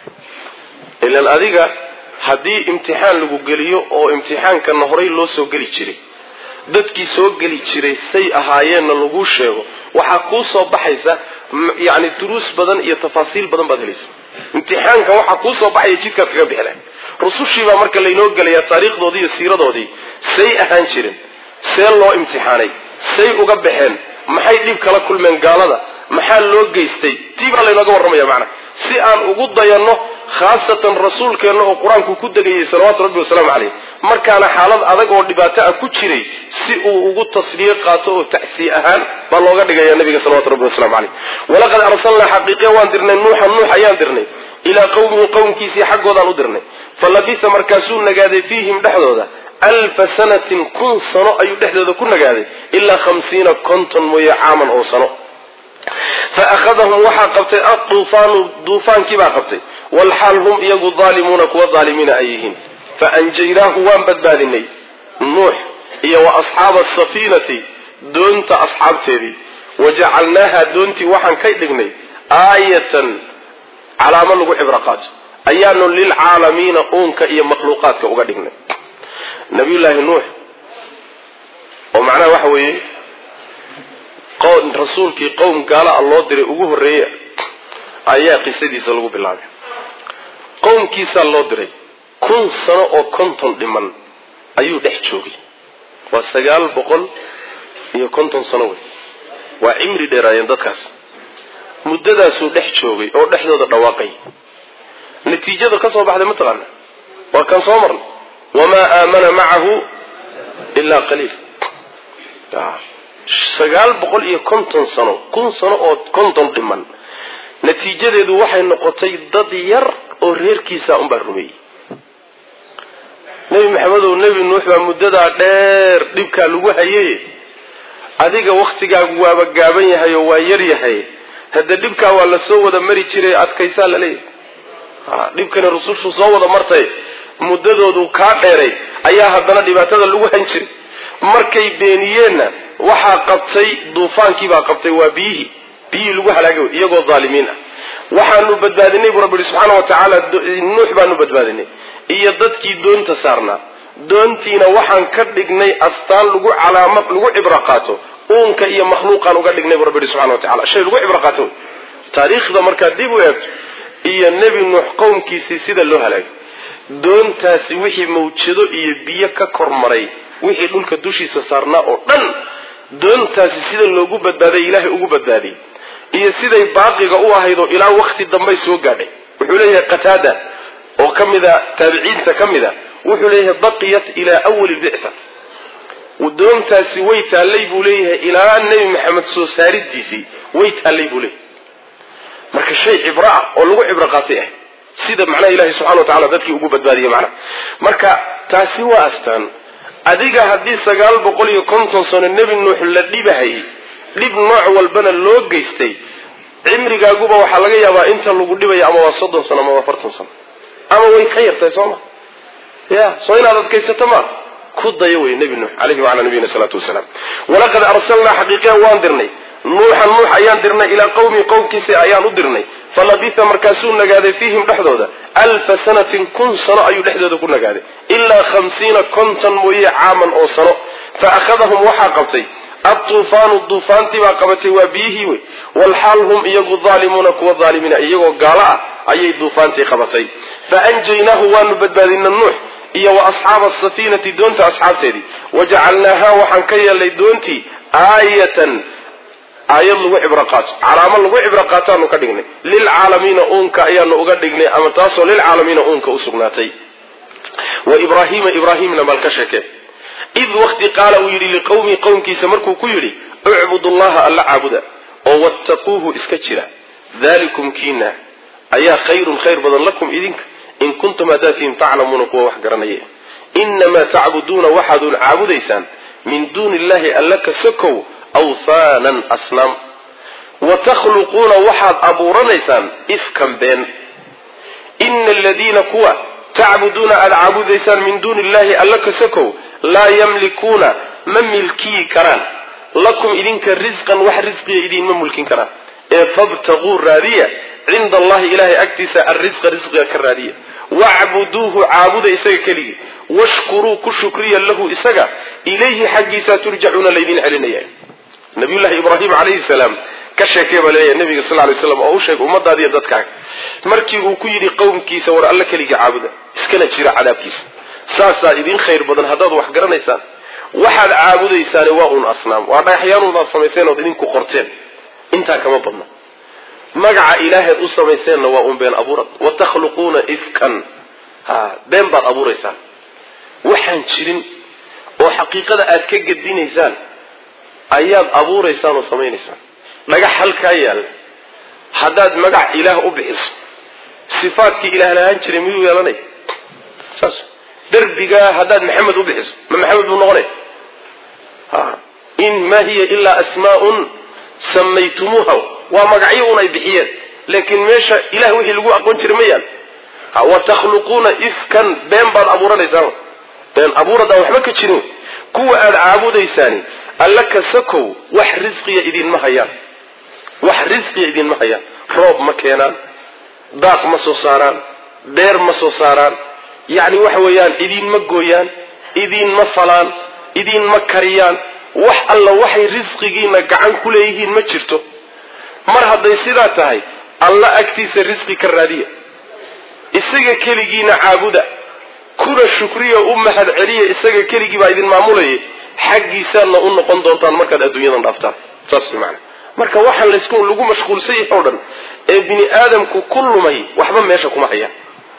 ilan adiga haddii imtixaan lagu geliyo oo imtixaankana horay loo soo geli jiray dadkii soo geli jiray say ahaayeenna laguu sheego waxaa kuu soo baxaysa yani duruus badan iyo tafaasiil badan baad helaysa imtixaankan waxaa kuu soo baxaya jidkaad kaga bixila rusushiibaa marka laynoo gelaya taariikhdoodii iyo siiradoodii say ahaan jiren see loo imtixaanay say uga baxeen maxay dhib kala kulmeen gaalada maxaa loo geystay tii baa laynooga warramaya macana si aan ugu dayanno khaasatan rasuulkeenna oo qur-aanku ku degayay salawaatu rabbi wasalaamu caleyh markaana xaalad adag oo dhibaato ah ku jiray si uu ugu tasliye qaato oo tacsiye ahaan baa looga dhigaya nabiga salawatu rabbi wasalamu caleyh walaqad arsalnaa xaqiiqiya waan dirnay nuuxan nuux ayaan dirnay ilaa qowmihi qowmkiisii xaggoodaan u dirnay fa labisa markaasuu nagaaday fiihim dhexdooda alfa sanatin kun sano ayuu dhexdooda ku nagaaday ilaa khamsiina konton mooye caaman oo sano fa akhadahum waxaa qabtay aduufaanu duufaankiibaa qabtay walxaal hum iyagu daalimuuna kuwa daalimiina ay yihiin fa anjaynaahu waan badbaadinay nuux iyo wa asxaaba asafiinati doonta asxaabteedii wa jacalnaaha doontii waxaan ka dhignay aayatan calaamo lagu cibro qaato ayaanu lilcaalamiina uunka iyo makhluuqaadka uga dhignay nabiyullaahi nuux oo macnaha waxa weeye rasuulkii qowm gaala a loo diray ugu horreeya ayaa qisadiisa lagu bilaabay qowmkiisaa loo diray kun sano oo konton dhiman ayuu dhex joogay waa sagaal boqol iyo konton sano wey waa cimri dheeraayeen dadkaas muddadaasuu dhex joogay oo dhexdooda dhawaaqay natiijada ka soo baxday mataqaana waa kan soo marnay wamaa aamana macahu ilaa qaliil sagaal boqol iyo konton sano kun sano oo konton dhiman natiijadeedu waxay noqotay dad yar oo reerkiisa unbaa rumeeyey nebi maxamedow nebi nuux baa muddadaa dheer dhibkaa lagu hayay adiga wakhtigaagu waaba gaaban yahay oo waa yar yahay hadde dhibkaa waa la soo wada mari jiray adkaysaa laleeyahay dhibkani rusushu soo wada martay muddadoodu kaa dheeray ayaa haddana dhibaatada lagu han jiray markay beeniyeenna waxaa qabtay duufaankiibaa qabtay waa biyihii biyihii lagu halaagay iyagoo dhaalimiin ah waxaanu badbaadinay buu rabbi yihi subxaana wa tacaala nuux baanu badbaadinay iyo dadkii doonta saarnaa doontiina waxaan ka dhignay astaan lagu calaamad lagu cibro qaato uunka iyo makhluuqaan uga dhignay buu rabbi yihi subxana wa tacala shay lagu cibro qaato taariikhda markaad dib u eegto iyo nebi nuux qowmkiisii sida loo halaagay doontaasi wixii mawjado iyo biyo ka kormaray wixii dhulka dushiisa saarnaa oo dhan doontaasi sida loogu badbaaday ilaahay ugu badbaadiyey iyo siday baaqiga u ahayd oo ilaa wakti dambay soo gaadhay wuxuu leeyahay qataada oo ka mida taabiciinta ka mid a wuxuu leeyahay baqiyat ilaa awali bictha doontaasi way taallay buu leeyahay ilaa nebi maxamed soo saaridiisii way taallay buu leeyahay marka shay cibro ah oo lagu cibro qaatay ah sida macnaha ilahi subxana wa tacala dadkii ugu badbaadiye macnaha marka taasi waa astaan adiga haddii sagaal boqol iyo konton sano nebi nuux la dhibahayay dhib nooc walbana loo geystay cimrigaaguba waxaa laga yaabaa inta lagu dhibaya ama waa soddon sano ama waa afartan sano ama way ka yartahay soo ma ya soo inaad adkaysato ma ku dayo wey nebi nuux alayhi wacala nabiyina salaatu wasalaam walaqad arsalnaa xaqiiqiyan waan dirnay nuuxan nuux ayaan dirnay ilaa qawmi qowmkiisa ayaan u dirnay falabitha markaasuu nagaaday fiihim dhexdooda alfa sanatin kun sano ayuu dhexdooda ku nagaaday ilaa khamsiina konton mooye caaman oo sano fa akhadahum waxaa qabtay atuufaanu duufaantii baa qabatay waa biyihii wey walxaal hum iyagu daalimuuna kuwa daalimiina iyagoo gaalo ah ayay duufaantii qabatay fa anjaynaahu waanu badbaadina nuux iyo wa asxaaba asafiinati doonta asxaabteedii wajacalnaaha waxaan ka yeelnay doontii aayatan aayad lagu cibro qaato calaamo lagu cibro qaataanu ka dhignay lilcaalamiina uunka ayaanu uga dhignay ama taasoo lilcaalamiina uunka u sugnaatay wa ibraahiima ibraahimna bal ka sheekee id wakti qaala uu yidhi liqowmii qowmkiisa markuu ku yidhi ucbudu llaha alla caabuda oo wattaquuhu iska jira dalikum kiina ayaa khayrun khayr badan lakum idinka in kuntum hadaatiin taclamuuna kuwa wax garanaya inamaa tacbuduuna waxaadun caabudaysaan min duuni illahi alla ka sokow awthaanan asnaam wa takhluquuna waxaad abuuranaysaan ifkan been ina aladiina kuwa tacbuduuna aada caabudaysaan min duuni illahi alla ka sokow laa yamlikuuna ma milkiyi karaan lakum idinka risqan wax risqiya idiinma mulkin karaan ee fabtaguu raadiya cinda allahi ilahay agtiisa alrisqa risqiga ka raadiya wacbuduuhu caabuda isaga keligii washkuruu ku shukriya lahu isaga ilayhi xaggiisa turjacuuna laydin celinaya nabiyullahi ibraahim calayhi salaam ka sheekee baa leeyahay nabiga sal lay slam oo u sheeg ummadaadiiyo dadkaaga markii uu ku yidhi qowmkiisa war alla keligii caabuda iskana jira cadaabkiisa saasaa idin khayr badan haddaad wax garanaysaan waxaad caabudaysaane waa uun asnaam waa dhagaxyaanuun aad samayseen ood idinku qorteen intaa kama badna magaca ilaaheed u samayseenna waa uun been abuurad wa takhluquuna ifkan ha been baad abuuraysaan waxaan jirin oo xaqiiqada aad ka gedinaysaan ayaad abuuraysaan oo samaynaysaan dhagax halkaa yaalla haddaad magac ilaah u bixiso sifaadkii ilaah lahaan jiray miyuu yeelanaya saas derbigaa haddaad maxamed u bixiso ma maxamed buu noqonaya ha in ma hiya ilaa asmaa'un samaytumuuha waa magacyo un ay bixiyeen laakiin meesha ilah wixii lagu aqoon jiray ma yaal wa takhluquuna ifkan been baad abuuranaysaan been abuuradaan waxba ka jirin kuwa aada caabudaysaani alla ka sakow wax risqiya idinma hayaan wax risqiya idinma hayaan roob ma keenaan daaq ma soo saaraan beer ma soo saaraan yacni waxa weeyaan idinma gooyaan idinma falaan idinma kariyaan wax alla waxay risqigiina gacan ku leeyihiin ma jirto mar hadday sidaa tahay alla agtiisa risqi ka raadiya isaga keligiina caabuda kuna shukriya u mahad celiya isaga keligii baa idin maamulayay xaggiisaadna u noqon doontaan markaad adduunyadan dhaaftaan saas maana marka waxaan laysku lagu mashquulsan yahay o dhan ee bini aadamku ku lumay waxba meesha kuma hayaan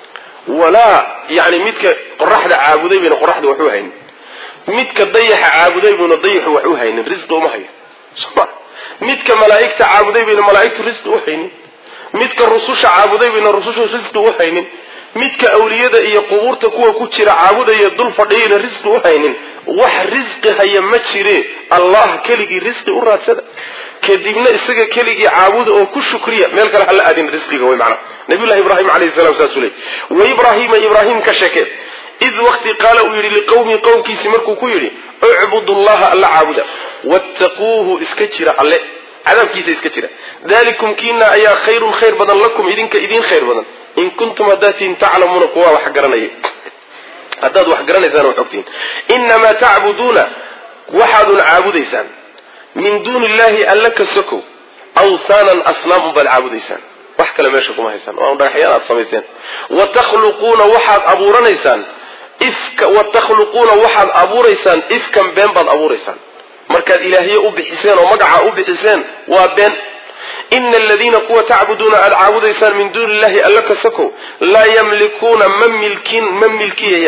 walaa yani midka qoraxda caabuday bayna qoraxda wax u haynin midka dayaxa caabuday bayna dayaxu wax u haynin risqi uma hayo soma midka malaa'igta caabuday bayna malaa'igtu risqi u haynin midka rususha caabuday bayna rusushu risqi u haynin midka awliyada iyo qubuurta kuwa ku jira caabudaya dul fadhiyayna risqi u haynin wax risqi haya ma jire allah keligii risqi u raadsada kadibna isaga keligii caabuda oo ku shukriya meel kale hala aadin risqiga wey macana nabiyullahi ibraahim calayhi salam saasuu leey wa ibraahiima ibraahim ka sheekee id waqti qaala uu yidhi liqowmi qowmkiisi markuu ku yidhi ucbudu llaha alla caabuda wattaquuhu iska jira alle cadaabkiisa iska jira dalikum kiina ayaa khayrun khayr badan lakum idinka idin khayr badan in kuntum hadaatiin taclamuuna kuwa wax garanaya haddaad wax garanaysaan wax ogtihiin inamaa tacbuduuna waxaadun caabudaysaan min duuni illahi alla ka sokow awthaanan asnaam unbaad caabudaysaan wax kale meesha kuma haysaan waa un dhagaxyaan aad samayseen wa takhluquuna waxaad abuuranaysaan ifka wa takhluquuna waxaad abuuraysaan ifkan been baad abuuraysaan markaad ilaahye u bixiseen oo magaca u bixiseen waa been ina aladiina kuwa tacbuduuna aada caabudaysaan min duuni illahi alla ka sakow laa yamlikuuna ma milkin ma milkiyayaan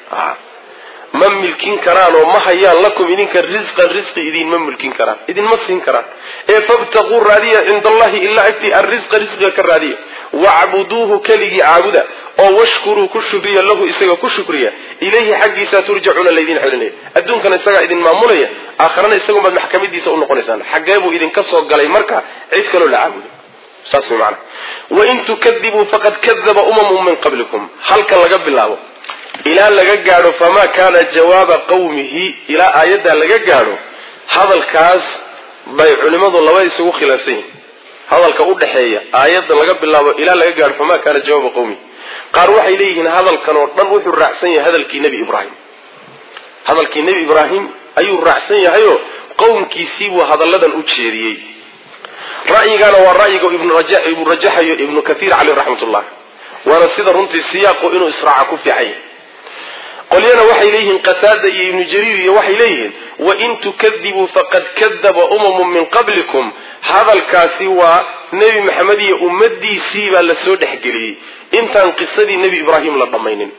ma milkin karaan oo ma hayaan lakum idinka risqan risqi idinma mulkin karaan idinma siin karaan ee fabtaquu raadiya cinda allahi ilaa agtii arrisqa risqiga ka raadiya wacbuduuhu keligii caabuda oo washkuruu ku shukriya lahu isaga ku shukriya ilayhi xaggiisa turjacuuna laydin celinaya adduunkana isagaa idin maamulaya aakharana isagunbaad maxkamadiisa unoqonaysaan xaggee buu idinka soo galay marka cid kaloo la caabudo saas way macana wain tukadibuu faqad kadaba umamun min qablikum halka laga bilaabo ilaa laga gaadho famaa kaana jawaaba qawmihi ilaa aayaddaa laga gaadho hadalkaas bay culimmadu laba isugu khilaafsan yihin hadalka u dhexeeya aayadda laga bilaabo ilaa laga gaadho famaa kaana jawaaba qawmihi qaar waxay leeyihiin hadalkan oo dhan wuxuu raacsan yahay hadalkii nebi ibraahim hadalkii nebi ibraahim ayuu raacsan yahayoo qowmkiisii buu hadalladan u jeediyey ra'yigaana waa ra'yiga ibnu rajaxayo ibnu kathiir caleyh raxmatullah waana sida runtii siyaaqu inuu israaca ku fiicay qolyana waxay leeyihiin qataada iyo ibnu jariir iyo waxay leeyihiin wain tukadibuu faqad kadaba umamun min qablikum hadalkaasi waa nebi maxamed iyo ummadiisii baa lasoo dhexgeliyey intaan qisadii nebi ibraahim la dhammaynin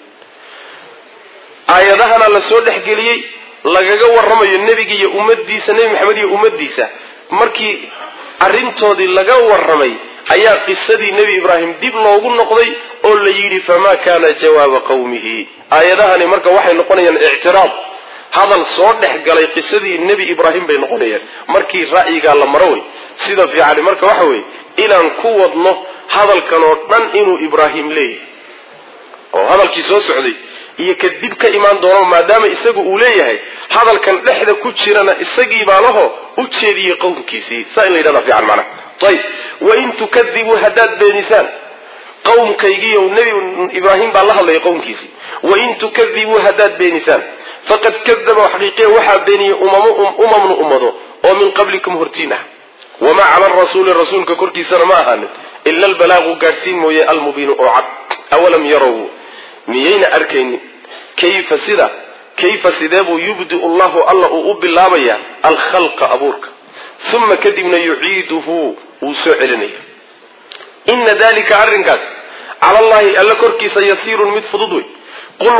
aayadahana lasoo dhexgeliyey lagaga warramayo nebiga iyo ummadiisa nebi maxamed iyo ummadiisa markii arrintoodii laga warramay ayaa qisadii nebi ibraahim dib loogu noqday oo la yidhi famaa kaana jawaaba qawmihi aayadahani marka waxay noqonayaan ictiraad hadal soo dhex galay qisadii nebi ibraahim bay noqonayaan markii ra'yigaa la maro wey sida fiicani marka waxa weeye inaan ku wadno hadalkan oo dhan inuu ibraahim leeyahay oo hadalkii soo socday iyo kadib ka imaan doono maadaama isagu uu leeyahay hadalkan dhexda ku jirana isagii baa laho u jeediyey qowmkiisii saa in la yidhahda fiican macnaha ayib wain tukadibuu haddaad beenisaan qowmkaygiiyo nebi ibraahim baa la hadlaya qowmkiisii wain tukadibuu haddaad beenisaan faqad kadaba xaqiiqiya waxaa beeniyey umamnu ummado oo min qablikum hortiin ah wamaa cala rasuuli rasuulka korkiisana ma ahaanin ila albalaaqu gaadhsiin mooye almubiinu oo cad awalam yarow miyayna arkaynin kayfa sida kayfa sidee buu yubdiu llahu alla uu u bilaabayaa alkhalqa abuurka uma kadibna yuciiduhu wuu soo celinaya ina dalika arrinkaas cala allahi alla korkiisa yasiirun mid fudud wey qul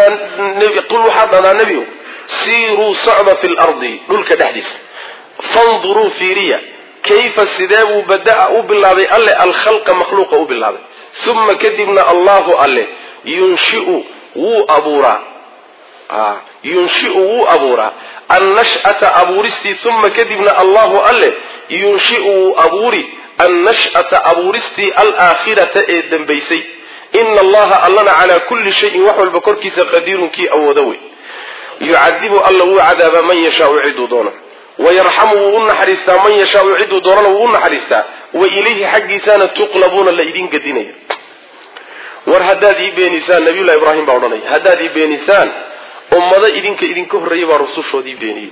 waxaad dhadaa nebigu siiruu socda fi lardi dhulka dhexdiisa fanduruu fiiriya kayfa sidee buu badaa u bilaabay alle alkhalqa makhluuqa u bilaabay uma kadibna allahu alle yunshiu wuu abuuraa yunshiu wuu abuuraa annash'ata abuuristii uma kadibna allahu alle yunshiu wuu abuuri annash'ata abuuristii alaakhirata ee dambaysay ina allaha allana calaa kulli shayin wax walba korkiisa qadiirun kii awooda wey yucadibu alla wuu cadaabaa man yashaau ciduu doono wayarxamu wuu u naxariistaa man yashaau ciduu doonana wuu u naxariistaa wa ilayhi xaggiisaana tuqlabuuna la idin gadinaya war haddaad ii beenisaan nabiyullahi ibraahim baa odhanaya haddaad ii beenisaan ummado idinka idinka horreeyay baa rusushoodii beeniyey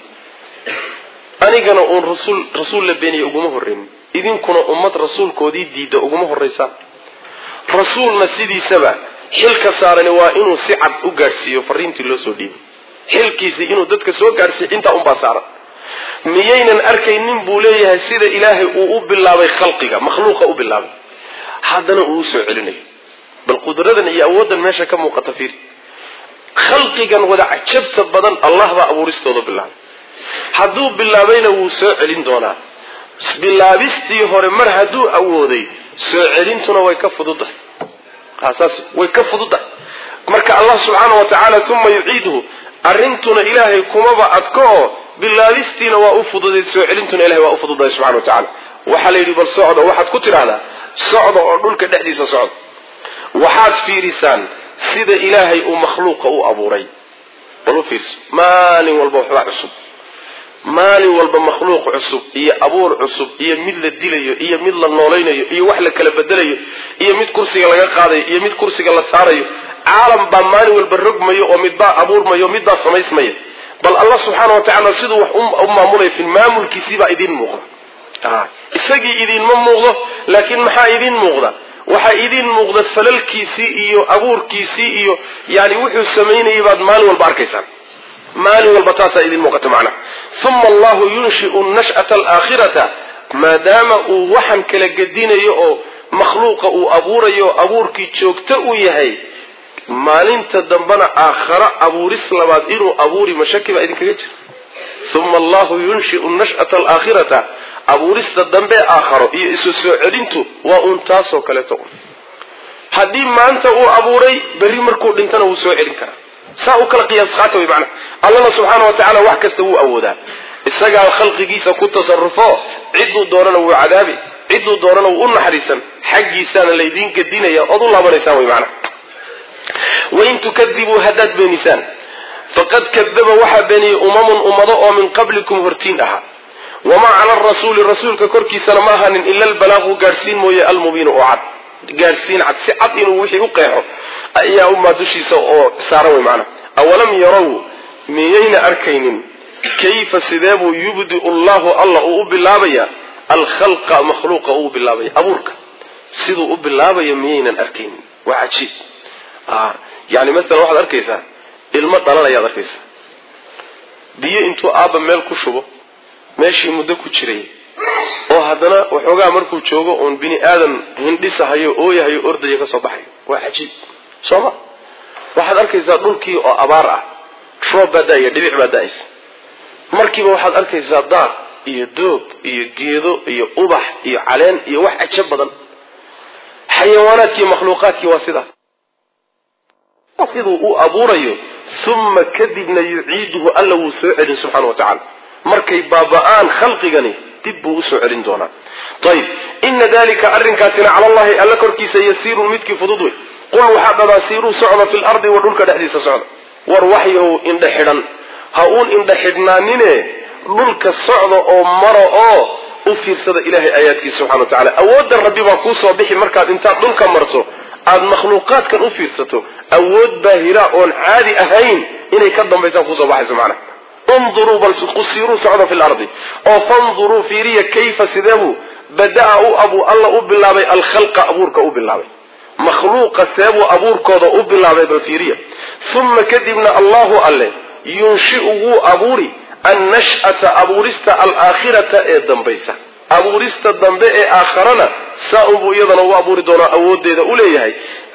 anigana uun rasuul rasuul la beeniya uguma horreynin idinkuna ummad rasuulkoodii diidda uguma horraysaan rasuulna sidiisaba xilka saarani waa inuu si cad u gaadhsiiyo fariintii loo soo dhiibay xilkiisii inuu dadka soo gaadhsiiyo intaa unbaa saaran miyaynan arkaynin buu leeyahay sida ilaahay uu u bilaabay khalqiga makhluuqa u bilaabay haddana uu usoo celinayo bal qudradan iyo awooddan meesha ka muuqata fiir khalqigan wada cajabta badan allah baa abuuristooda bilaabay hadduu bilaabayna wuu soo celin doonaa bilaabistii hore mar hadduu awooday soo celintuna way ka fududahay saas way ka fududahay marka allah subxaana wa tacaala uma yuciiduhu arrintuna ilaahay kumaba adko oo bilaabistiina waa u fududay soo celintuna ilahay waa u fududahay subxana wa tacala waxaa la yidhi bal socda waxaad ku tidhaahdaa socda oo dhulka dhexdiisa socda waxaad fiirisaan sida ilaahay uu makhluuqa u abuuray bal u fiirso maalin walba waxbaa cusub maalin walba makhluuq cusub iyo abuur cusub iyo mid la dilayo iyo mid la noolaynayo iyo wax la kala bedelayo iyo mid kursiga laga qaadayo iyo mid kursiga la saarayo caalam baa maalin walba rogmayo oo midbaa abuurmayo midbaa samaysmaya bal allah subxaana wa tacala siduu wax u maamulaya fi maamulkiisiibaa idiin muuqda isagii idiinma muuqdo laakiin maxaa idiin muuqda waxaa idiin muuqda falalkiisii iyo abuurkiisii iyo yani wuxuu samaynayay baad maalin walba arkaysaan maalin walba taasaa idin muuqata macnaha uma allahu yunshiu nash'ata alaakhirata maadaama uu waxan kala gedinayo oo makhluuqa uu abuurayo abuurkii joogto u yahay maalinta dambena aakharo abuuris labaad inuu abuuri mashaki baa idinkaga jira uma allahu yunshiu nash'ata alaakhirata abuurista dambe aakharo iyo isu soo celintu waa uun taasoo kaleeto haddii maanta uu abuuray berri markuu dhintana wuu soo celin karaa saa u kala qiyaas qaata way macnaha allana subxaana wa tacala wax kasta wuu awoodaa isagaa khalqigiisa ku tasarufo cidduu doonana wuu cadaabi cidduu doonana wuu u naxariisan xaggiisaana laydiin gedinaya ood u laabanaysaan way macnaha wain tukadibuu haddaad beenisaan faqad kadaba waxaa beeniyey umamun ummado oo min qablikum hortiin ahaa wamaa cala arasuuli rasuulka korkiisana ma ahanin ila albalaaqu gaadhsiin mooye almubiinu oo cad gaadhsiin cad si cad inuu wixii u qeexo ayaa umaa dushiisa oo saaran way macnaha awalam yarow miyayna arkaynin kayfa sidee buu yubdiu llahu alla uu u bilaabaya alkhalqa makhluuqa uu bilaabaya abuurka siduu u bilaabayo miyaynan arkaynin waa cajiib yani masalan waxaad arkaysaa ilmo dhalanayaad arkaysaa biyo intuu aabba meel ku shubo meeshii muddo ku jiray oo haddana waxoogaa markuu joogo oon bini aadan hindhisahayo ooyahayo ordayo ka soo baxayo waa cajiib soo ma waxaad arkaysaa dhulkii oo abaar ah roob baa da-aya dhibic baa da-aysa markiiba waxaad arkaysaa daaq iyo doog iyo geedo iyo ubax iyo caleen iyo wax cajo badan xayawaanaadkiiyo makhluuqaadkii waa sidaas siduu u abuurayo uma kadibna yuciiduhu alla wuu soo celin subxana wa tacala markay baaba-aan khalqigani dib buu usoo celin doonaa ayib ina dalika arrinkaasina cala allahi alla korkiisa yasiirun midkii fudud wey qul waxaa dhadaa siiruu socda fi lardi wa dhulka dhexdiisa socda war waxyahow indha xidhan ha uun indha xidhnaanine dhulka socda oo mara oo u fiirsada ilahay aayaadkiisa subxana wa tacala awoodda rabbi baa kuusoo bixi markaad intaad dhulka marto aada makhluuqaadkan u fiirsato awood baahira oon caadi ahayn inay ka dambaysaan kusoo baxayso macnaha unduruu bal qusiiruu socda fi lardi oo fanduruu fiiriya kayfa sideebuu bada-a u abu alla u bilaabay alkhalqa abuurka u bilaabay makhluuqa seebuu abuurkooda u bilaabay bal fiiriya uma kadibna allahu alle yunshiu wuu abuuri annash'ata abuurista alaakhirata ee dambaysa abuurista dambe ee aakharana saa unbuu iyadana u abuuri doonaa awoodeeda u leeyahay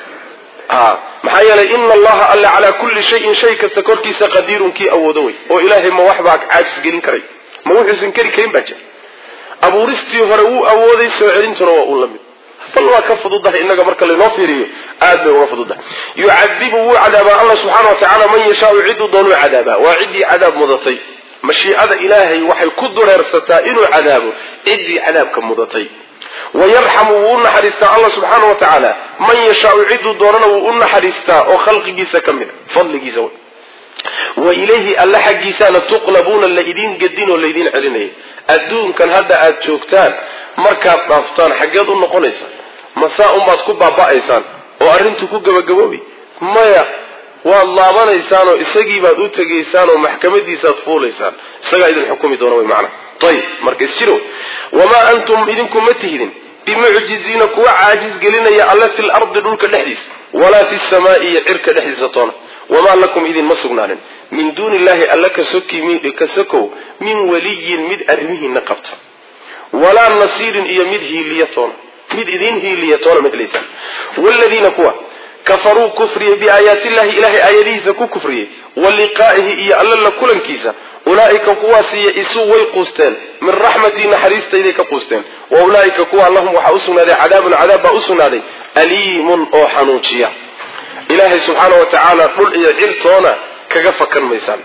maxaa yeelay ina allaha alle calaa kulli shayin shay kasta korkiisa qadiirun kii awoodo wey oo ilaahay ma waxbaa caajis gelin karay ma wuxuusan keri karin baa jira abuuristii hore wuu awooday soo celintuna waa uu la mid bal waa ka fududahay inaga marka laynoo fiiriyo aad bay uga fududahay yucadibu wuu cadaabaa alla subxaana wa tacaala man yashaau cidduu doonuu cadaabaa waa ciddii cadaab mudatay mashiicada ilaahay waxay ku dureersataa inuu cadaabo ciddii cadaabka mudatay wayarxamu wuu u naxariistaa alla subxaana wa tacaala man yashaau cidduu doonana wuu u naxariistaa oo khalqigiisa ka mid a fadligiisa wa ilayhi alla xaggiisaana tuqlabuuna laydin gedin oo laydin celinaya adduunkan hadda aad joogtaan markaad dhaaftaan xaggeed u noqonaysa masaa unbaad ku baaba'aysaan oo arrintu ku gabagaboobi maya waad laabanaysaan oo isagii baad u tegaysaan oo maxkamadiisaad fuulaysaan isagaa idin xukumi doona wy macana ayib marka isjiro wamaa antum idinku ma tihidin bimucjiziina kuwa caajis gelinaya alle fi lardi dhulka dhexdiisa walaa fi samaai iyo cirka dhexdiisa toona wamaa lakum idinma sugnaanin min duuni illahi alla ka sokow min waliyin mid arrimihiina qabta walaa nasiirin iyo mid hiiliya toona mid idin hiiliya toona ma helaysaan wladiina kuwa kafaruu kufriyey biaayaati illahi ilahay aayadihiisa ku kufriyey wa liqaa'ihi iyo alla la kulankiisa ulaa'ika kuwaasiyo isuu way quusteen min raxmatii naxariistayday ka quusteen wa ulaa'ika kuwa lahum waxaa u sugnaaday cadaabun cadaab baa u sugnaaday aliimun oo xanuujiya ilaahay subxaana wa tacaala dhul iyo cirtoona kaga fakan maysaan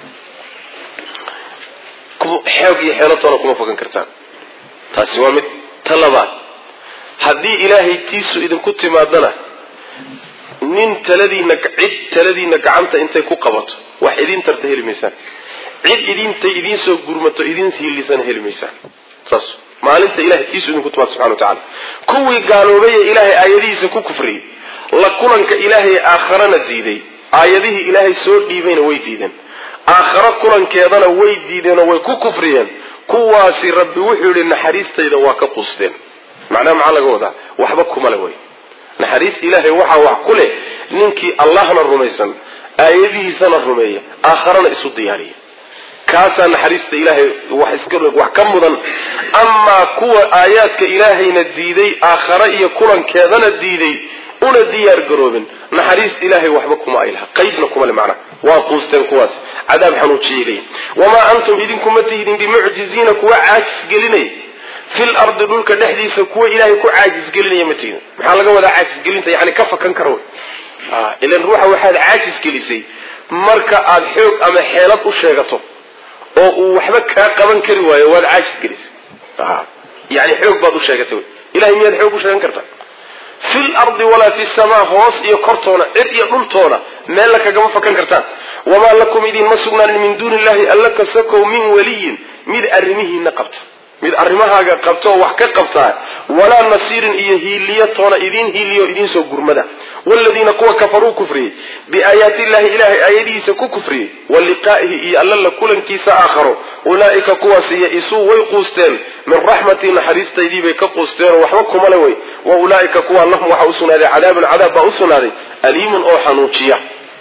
xoog iyo xeelatoona kuma fakan kartaan taasi waa mid ta labaad haddii ilaahay tiisu idinku timaadana nin taladiina cid taladiina gacanta intay ku qabato wax idin tarta heli maysaan cid idintay idiin soo gurmato idin hiilisana heli maysaan saas maalinta ilahay tiisu idinku timaado subxana wa tacala kuwii gaaloobay ee ilaahay aayadihiisa ku kufriyey la kulanka ilaahay aakharana diiday aayadihii ilaahay soo dhiibayna way diideen aakharo kulankeedana way diideenoo way ku kufriyeen kuwaasi rabbi wuxuu yihi naxariistayda waa ka quusteen macnaha maxaa laga wadaa waxba kumale way naxariis ilaahay waxaa wax ku leh ninkii allahna rumaysan aayadihiisana rumeeya aakharana isu diyaariya kaasaa naxariista ilaahay wax ka mudan amaa kuwa aayaadka ilaahayna diiday aakhare iyo kulankeedana diiday una diyaar garoobin naxariis ilaahay waxba kuma ay laha qaybna kuma le macnaha waa quusteen kuwaas cadaab xanuujiyay leeyihin wamaa antum idinkuma tihidin bimucjiziina kuwa caajis gelinaya fil ardi dhulka dhexdiisa kuwa ilaahay ku caajis gelinaya ma tihidin maxaa laga wadaa caajis gelinta yani ka fakan kara wey ilan ruuxa waxaad caajis gelisay marka aad xoog ama xeelad u sheegato oo uu waxba kaa qaban kari waayo waad caajis gelisay yani xoog baad u sheegatay wey ilahay miyaad xoog u sheegan kartaa fil ardi walaa fi samaa hoos iyo kortoona cid iyo dhultoona meella kagama fakan kartaan wamaa lakum idinma sugnaanin min duuni illahi alla kasakow min waliyin mid arrimihiina qabta mid arrimahaaga qabta oo wax ka qabtaa walaa nasiirin iyo hiiliyo toona idiin hiiliyo idiinsoo gurmada waladiina kuwa kafaruu kufriyey biaayaati illahi ilahay aayadihiisa ku kufriyey wa liqaa'ihi iyo alla la kulankiisa aakharo ulaa'ika kuwaas ya-isuu way quusteen min raxmatii naxariistaydii bay ka quusteenoo waxba kuma le wey wa ulaa'ika kuwa lahum waxaa usugnaaday cadaabun cadaab baa usugnaaday aliimun oo xanuujiya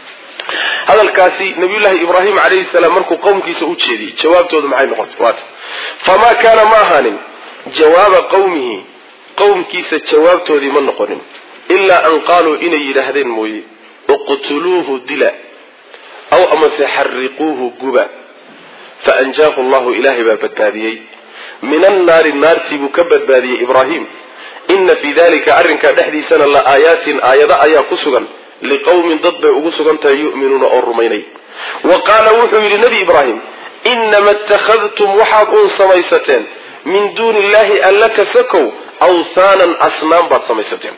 hadalkaasi nabiyullaahi ibraahim calayhi salaam markuu qowmkiisa u jeediyey jawaabtoodu maxay noqotay waata famaa kaana ma ahaanin jawaaba qowmihi qowmkiisa jawaabtoodii ma noqonin ilaa an qaaluu inay yidhaahdeen mooye iqtuluuhu dila aw amase xariquuhu guba faanjaahu allahu ilaahay baa badbaadiyey min annaari naartii buu ka badbaadiyey ibraahim ina fii dalika arrinkaa dhexdiisana la aayaatin aayado ayaa ku sugan liqowmin dad bay ugu sugan tahay yu'minuuna oo rumaynay wa qaala wuxuu yidhi nebi ibraahim inama ittakhadtum waxaad uun samaysateen min duuni illahi alla kasakow awthaanan asnaam baad samaysateen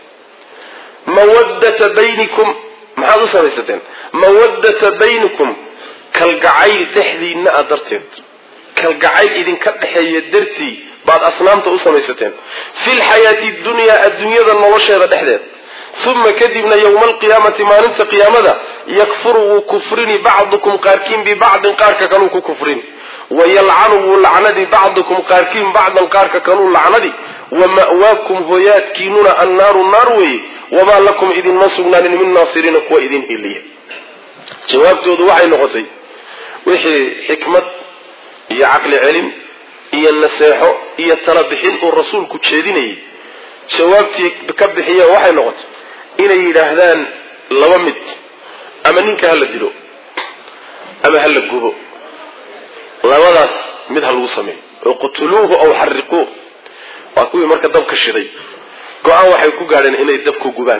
mawaddata baynikum maxaad u samaysateen mawaddata baynikum kalgacayl dhexdiinna a darteed kalgacayl idinka dhexeeya dartii baad asnaamta u samaysateen fi lxayaati dunyaa adduunyada nolosheeda dhexdeed uma kadibna yowma alqiyaamati maalinta qiyaamada yakfuru wuu kufrini bacdukum qaarkiin bibacdin qaarka kaluu ku kufrini wayalcanu wuu lacnadi bacdukum qaarkiin bacdan qaarka kaluu lacnadi wa ma'waakum hoyaadkiinuna annaaru naar weeye wamaa lakum idinma sugnaanin min naasiriina kuwa idin hiliya jawaabtoodu waxay noqotay wixii xikmad iyo caqli celin iyo naseexo iyo tala bixin uu rasuulku jeedinayay jawaabtii ka bixiyeen waxay noqotay inay yidhaahdaan laba mid ama ninka hala dilo ama hala gubo labadaas mid ha lagu sameeyo iqtuluuhu aw xariquuh waa kuwii marka dabka shiday go-aan waxay ku gaadheen inay dabku gubaan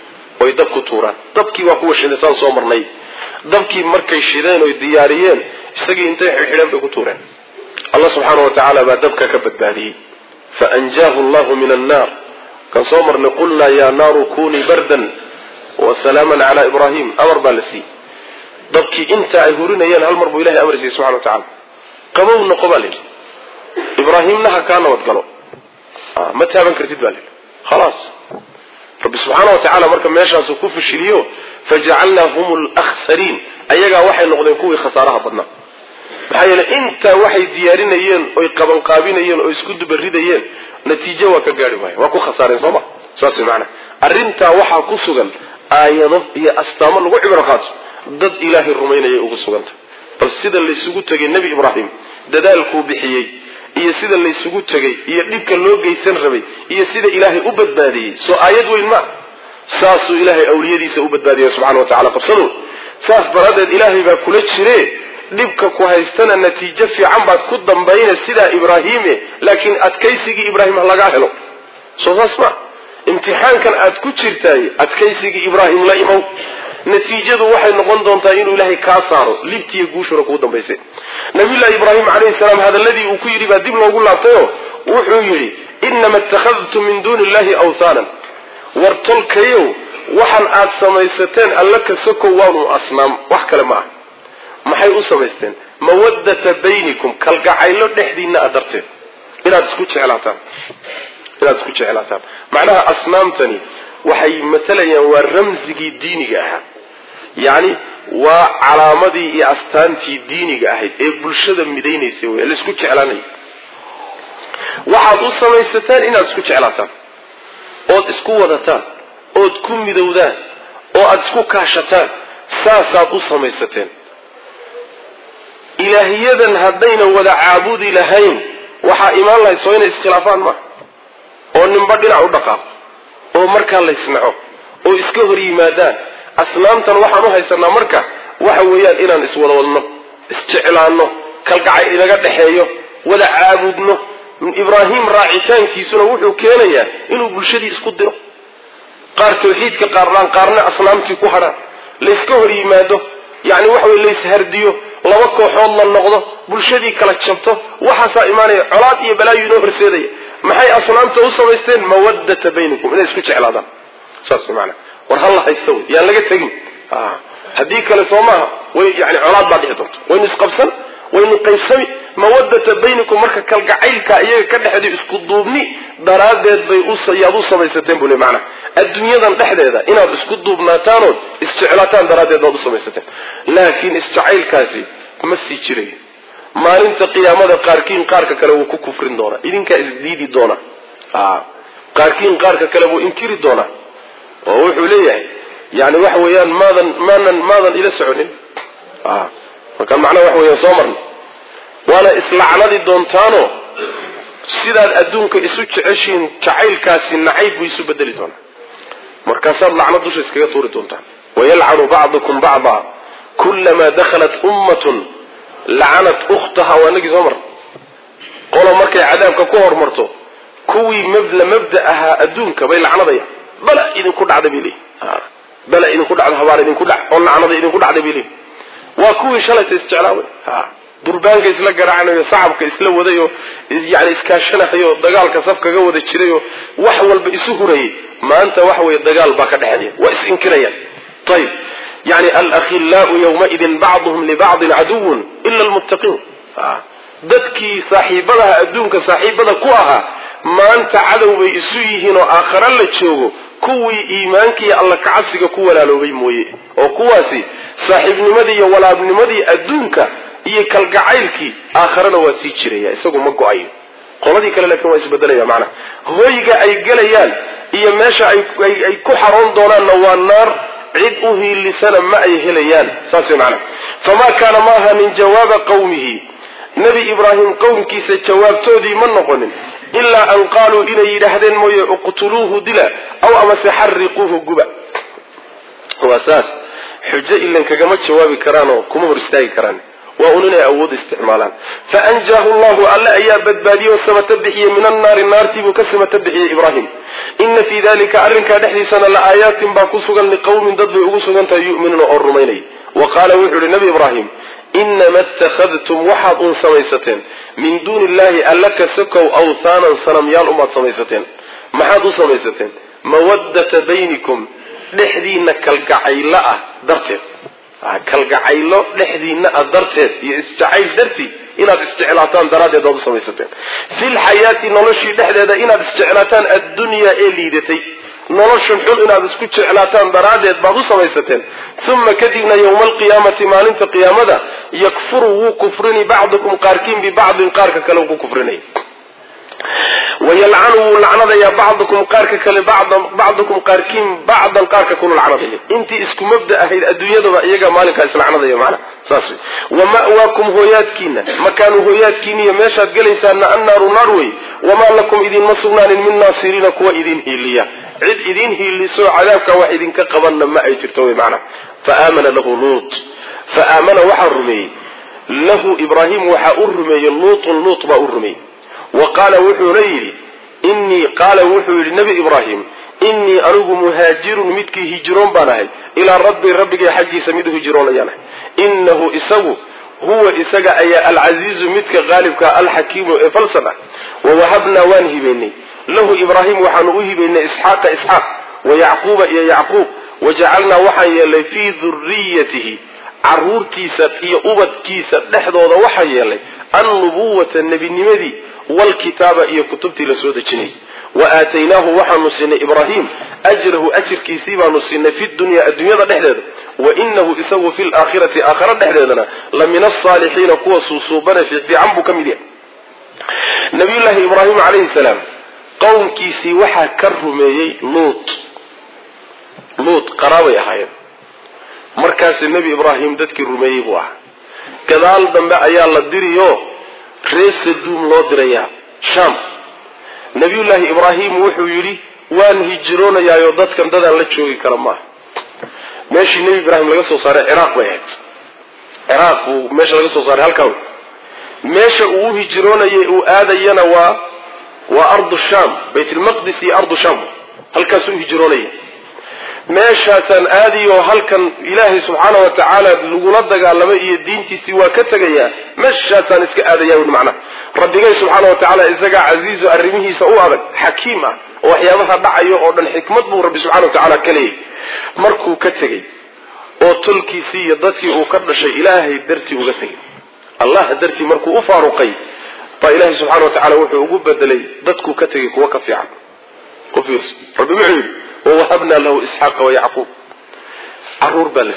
oy dabku tuuraan dabkii waa kuwa shiday saan soo marnay dabkii markay shideen oy diyaariyeen isagii intay xidhxidheen bay ku tuureen allah subxaana wa tacaala baa dabka ka badbaadiyey faanjaahu allahu min annaar kan soo marnay qulnaa yaa naaru kunii bardan wa salaaman calaa ibraahim amar baa la siiyey dabkii inta ay hurinayeen hal mar buu ilahay amar siiyey subxana wa tacala qabow noqo baa layidhi ibraahimna ha kaa nabad galo ma taaban kartid baa layidhi khalaas rabbi subxaana wa tacaala marka meeshaasuu ku fashiliyo fajacalnaa hum lakhsariin ayagaa waxay noqdeen kuwii khasaaraha badnaa maxaa yeele intaa waxay diyaarinayeen oy qabanqaabinayeen oo isku dubaridayeen natiijo waa ka gaari waaya waa ku khasaareen sooma saas maana arrintaa waxaa ku sugan aayado iyo astaamo lagu cibro qaato dad ilaahay rumaynayay ugu suganta bal sida laysugu tegay nebi ibraahim dadaalkuu bixiyey iyo sida laysugu tegay iyo dhibka loo geysan rabay iyo sida ilaahay u badbaadiyey soo aayad weyn ma saasuu ilaahay awliyadiisa u badbaadiyay subxana wa tacala qabsado saas daraaddeed ilaahay baa kula jire dhibka ku haystana natiijo fiican baad ku dambayna sidaa ibraahiime laakiin adkaysigii ibraahim ha lagaa helo soo saas ma imtixaankan aad ku jirtaay adkaysigii ibraahim la imow natiijadu waxay noqon doontaa inuu ilaahay kaa saaro libtiiyo guushuna kuu dambaysa nabiyullahi ibraahim calayhi salaam hadaladii uu ku yidhi baa dib loogu laabtayo wuxuu yidhi inama ittakhadtum min duuni illahi awthaanan war tolkayow waxaan aad samaysateen alla kasakow waanu asnaam wax kale ma ah maxay u samaysteen mawaddata baynikum kalgacaylo dhexdiinna a darteed inaad isku jeclaataan inaad isku jeclaataan macnaha asnaamtani waxay matalayaan waa ramsigii diiniga ahaa yacni waa calaamadii iyo astaantii diiniga ahayd ee bulshada midaynaysay wey laisku jeclaanay waxaad u samaysataan inaad isku jeclaataan ood isku wadataan ood ku midowdaan oo aada isku kaashataan saasaad u samaysateen ilaahiyadan haddayna wada caabudi lahayn waxaa imaan lahayd soo inay iskhilaafaan ma oo ninba dhinac u dhaqaaqo oo markaa laysnaco oo iska hor yimaadaan asnaamtan waxaan u haysanaa marka waxa weeyaan inaan iswada wadno isjeclaanno kalgacay inaga dhexeeyo wada caabudno ibraahim raacitaankiisuna wuxuu keenayaa inuu bulshadii isku diro qaar tawxiidka qaaraan qaarna asnaamtii ku hadhaan layska hor yimaado yani waxa wey layshardiyo laba kooxood la noqdo bulshadii kala jabto waxaasaa imaanaya colaad iyo balaayo inoo horseedaya maxay asnaamta u samaysteen mawadata baynikum inay isku jeclaadaan saas maana war halla haysta wey yaan laga tegin haddii kale soo maaha way yani colaad baa dhici doonta waynu isqabsan waynu qaybsami mawadata baynikum marka kalgacaylka iyaga ka dhexday isku duubni daraaddeed bay yaad u samaysateen buu le maanaa adduunyadan dhexdeeda inaad isku duubnaataanood isjeclaataan daraaddeed baad u samaysateen laakiin isjacaylkaasi ma sii jirayo maalinta qiyaamada qaarkiin qaarka kale wuu ku kufrin doonaa idinkaa isdiidi doona qaarkiin qaarka kale wuu inkiri doonaa oo wuxuu leeyahay yani waxa weeyaan maadan maanan maadan ila soconin markaan macnaha waxa weeyaan soo marna waana islacnadi doontaano sidaad adduunka isu jeceshiin jacaylkaasi nacayb buu isu bedeli doonaa markaasaad lacnad dusha iskaga tuuri doontaan wayalcanu bacdukum bacda kulamaa dakhalat ummatun lacanat ukhtaha waa nagii soo marna qolo markay cadaabka ku hormarto kuwii mabla mabda ahaa adduunka bay lacnadayaan bala idinku dhacda bay leeyihin bala idinku dhacda habaar idinku dhac oo lacnada idinku dhacda bay leeyihin waa kuwii shalayta isjeclaaway durbaanka isla garaacanayo sacabka isla wadayoo yani iskaashanahayo dagaalka saf kaga wada jirayoo wax walba isu hurayay maanta waxa weeye dagaal baa ka dhexeeya waa is-inkirayaan ayib yani alakhilaau yawmaidin bacduhum libacdin caduwun ila lmuttaqiin dadkii saaxiibadaha adduunka saaxiibada ku ahaa maanta cadow bay isu yihiin oo aakhare la joogo kuwii iimaankaiyo alla kacabsiga ku walaaloobay mooye oo kuwaasi saaxiibnimadii iyo walaabnimadii adduunka iyo kalgacaylkii aakharena waa sii jiraya isagu ma go-ayo qoladii kale laakiin waa isbedelaya macnaha hoyga ay gelayaan iyo meesha ay ku xaroon doonaanna waa naar cid u hiilisana ma ay helayaan saas way macnaha famaa kaana ma ahanin jawaaba qawmihi nebi ibraahim qowmkiisa jawaabtoodii ma noqonin ilaa an qaaluu inay yidhaahdeen mooye uqtuluuhu dila aw amase xariquuhu guba waa saas xujo ilan kagama jawaabi karaanoo kuma hor istaagi karaan waa un inay awood isticmaalaan faanjaahu llahu alle ayaa badbaadiyey oo samata bixiyey min annaari naartiibuu ka samata bixiyey ibraahim ina fii dalika arrinkaa dhexdiisana la aayaatin baa ku sugan liqawmin dad bay ugu sugan tahay yu'minuuna oo rumaynay wa qaala wuxuu yihi nabi ibraahim inama ittakhadtum waxaad uun samaysateen min duuni illahi alla ka sokow awthaanan sanamyaal umaad samaysateen maxaad u samaysateen mawaddata baynikum dhexdiina kalgacaylo ah darteed kalgacaylo dhexdiina ah darteed iyo isjacayl dartii inaad isjeclaataan daraaddeed baad u samaysateen filxayaati noloshii dhexdeeda inaad isjeclaataan addunyaa ee liidatay noloshan xun inaad isku jeclaataan daraaddeed baad u samaysateen uma kadibna yowma alqiyaamati maalinta qiyaamada yakfuru wuu kufrini bacdukum qaarkiin bibacdin qaarka kale ku kufrinay wayalcanu wuu lacnadayaa bacdukum qaarka kale bacdukum qaarkiin bacdan qaarka kulu lacnadaya intii isku mabda ahayd adduunyadaba iyaga maalinkaa islacnadaya macna saas wey wama'waakum hooyaadkiina makaanu hooyaadkiiniyo meeshaad gelaysaana annaaru naar wey wamaa lakum idinma sugnaanin min naasiriina kuwa idin hiiliya cid idin hiilisoo cadaabka wax idinka qabanna ma ay jirto wey macna fa aamana lahu luut fa aamana waxaa rumeeyey lahu ibraahim waxaa u rumeeyey luutun luut baa u rumeeyey wa qaala wuxuuna yidhi innii qaala wuxuu yidhi nebi ibraahim innii anigu muhaajirun midkii hijiroon baan ahay ilaa rabbi rabbigay xaggiisa mid hijiroonayaan ahay innahu isagu huwa isaga ayaa alcasiizu midka qaalibka alxakiimu ee falsan ah wawahabnaa waan hibaynay lahu ibraahim waxaanu u hibaynay isxaaqa isxaaq wa yacquuba iyo yacquub wajacalnaa waxaan yeelnay fii duriyatihi caruurtiisa iyo ubadkiisa dhexdooda waxaan yeelnay annubuwata nebinimadii waalkitaaba iyo kutubtii la soo dejinayay wa aataynaahu waxaanu siinay ibraahim ajrahu ajirkiisii baanu siinay fi dunya adduunyada dhexdeeda wa inahu isagu fi laakhirati aakhara dhexdeedana la min asaalixiina kuwa suusuubane fiican buu ka mid yahay nabiyullaahi ibraahim calayhi salaam qowmkiisii waxaa ka rumeeyey luut luut qaraabay ahaayeen markaasi nebi ibraahim dadkii rumeeyey buu ahaa gadaal dambe ayaa la diriyo reer saduum loo dirayaa sham nabiyullaahi ibraahim wuxuu yidhi waan hijroonayaayo dadkan dadaan la joogi kara maaha meeshii nebi ibraahim laga soo saaray ciraaq bay ahayd ciraaq buu meesha laga soo saaray halkaa wey meesha uu u hijroonayay uu aadayana waa waa ardu sham baytlmaqdis iyo ardu sham halkaasuu u hijroonaya meeshaasaan aadiyo halkan ilaahay subxaana wa tacaala lagula dagaalamay iyo diintiisii waa ka tegayaa meeshaasaan iska aadaya ui macnaha rabbigay subxaana wa tacaala isagaa casiizo arrimihiisa u adag xakiim ah oo waxyaabaha dhacayo oo dhan xikmad buu rabbi subxana wa tacaala ka leeyay markuu ka tegey oo tolkiisii iyo dadkii uu ka dhashay ilaahay dartii uga tegay allah dartii markuu u faaruqay baa ilaahay subxana wa tacala wuxuu ugu bedelay dadkuu ka tegay kuwa ka fiican rabbi wuxuu yidhi wawahabnaa lahu isxaaqa wayacquub caruur baa la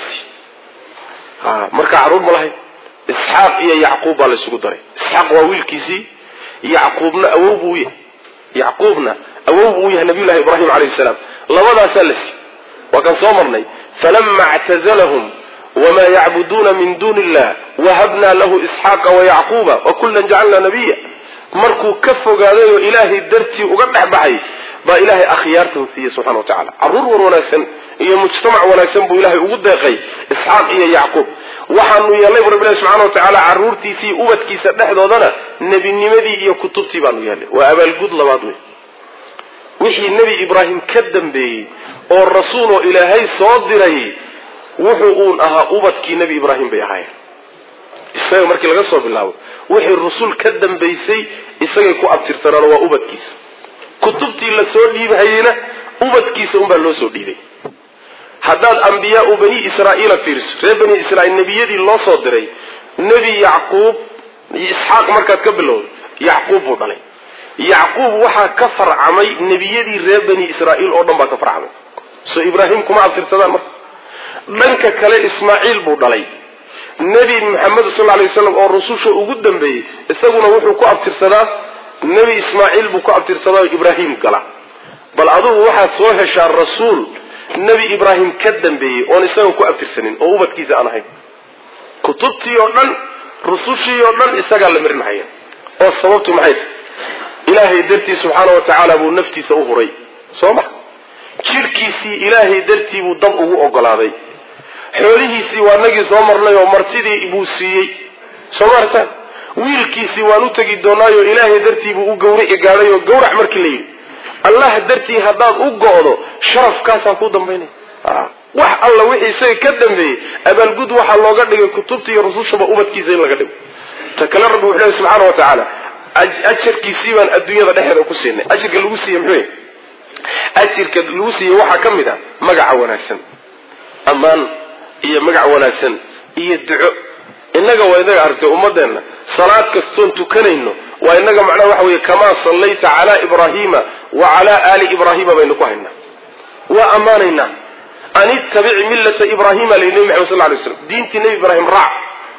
siiyey marka caruur ma lahayn isxaaq iyo yacquub baa la isugu daray isxaaq waa wiilkiisii yacquubna awow buu yahay yacquubna awow buu u yahay nabiyullahi ibraahim calayhi salaam labadaasaa la siiyey waa kan soo marnay falama ictazalahum wma yacbuduuna min duuni illah wahabnaa lahu isxaaqa wayacquuba wakullan jacalnaa nabiya markuu ka fogaaday oo ilaahay dartii uga dhex baxay baa ilaahay akhyaartan siiyey subxana wa tacala caruur war wanaagsan iyo mujtamac wanaagsan buu ilaahay ugu deeqay isxaaq iyo yacquub waxaanu yeelnay bu rabbilahi subxana wa tacaala caruurtiisii ubadkiisa dhexdoodana nebinimadii iyo kutubtii baanu yeelnay waa abaalgud labaad wey wixii nebi ibraahim ka dambeeyey oo rasuul oo ilaahay soo diray wuxuu uun ahaa ubadkii nebi ibraahim bay ahaayeen isaga markii laga soo bilaabo wixii rusul ka dambaysay isagay ku abtirsanaan waa ubadkiisa kutubtii la soo dhiibhayeyna ubadkiisa unbaa loo soo dhiibay haddaad ambiyaau bani israa'iila fiiriso reer bani israiil nebiyadii loo soo diray nebi yacquub isxaaq markaad ka bilowdo yacquub buu dhalay yacquub waxaa ka farcamay nebiyadii reer bani israa'iil oo dhan baa ka farcamay soo ibraahim kuma abtirsadaan marka dhanka kale ismaaciil buu dhalay nebi maxamed sal lay waslam oo rususha ugu dambeeyey isaguna wuxuu ku abtirsadaa nebi ismaaciil buu ku abtirsadaa oo ibraahim gala bal adugu waxaad soo heshaa rasuul nebi ibraahim ka dambeeyey oon isaga ku abtirsanin oo ubadkiisa aan ahayn kutubtii oo dhan rusushii oo dhan isagaa la marinhaya oo sababtu maxay tahy ilaahay dartii subxaana wa tacaala buu naftiisa u huray soo ma jidhkiisii ilaahay dartii buu dab ugu ogolaaday xoolihiisii waa nagii soo marnay oo martidii buu siiyey soo maartaan wiilkiisii waan u tegi doonaayo ilaahay dartii buu u gawrici gaadhay oo gawrac markii la yidhi allah dartii haddaad u go'do sharafkaasaa ku dambaynaya wax alla wixii isaga ka dambeeyey abaalgud waxaa looga dhigay kutubta iyo rusushaba ubadkiisa in laga dhigo ta kale rabbi wuxuu lehy subxaana wa tacaala ajarkiisii baan adduunyada dhexeeda ku siinay ajirka lagu siiye muxuu ajirka lagu siiye waxaa ka mid a magaca wanaagsan ammaan iyo magac wanaagsan iyo duco innaga waa inaga aragtay ummadeenna salaad kastoon tukanayno waa inaga macnaha waxa weeye kamaa sallayta calaa ibraahiima wa calaa aali ibraahiima baynu ku haynaa waa ammaanaynaa an ittabic millata ibraahiima la nebi maxamed sal lay slam diintii nebi ibraahim raac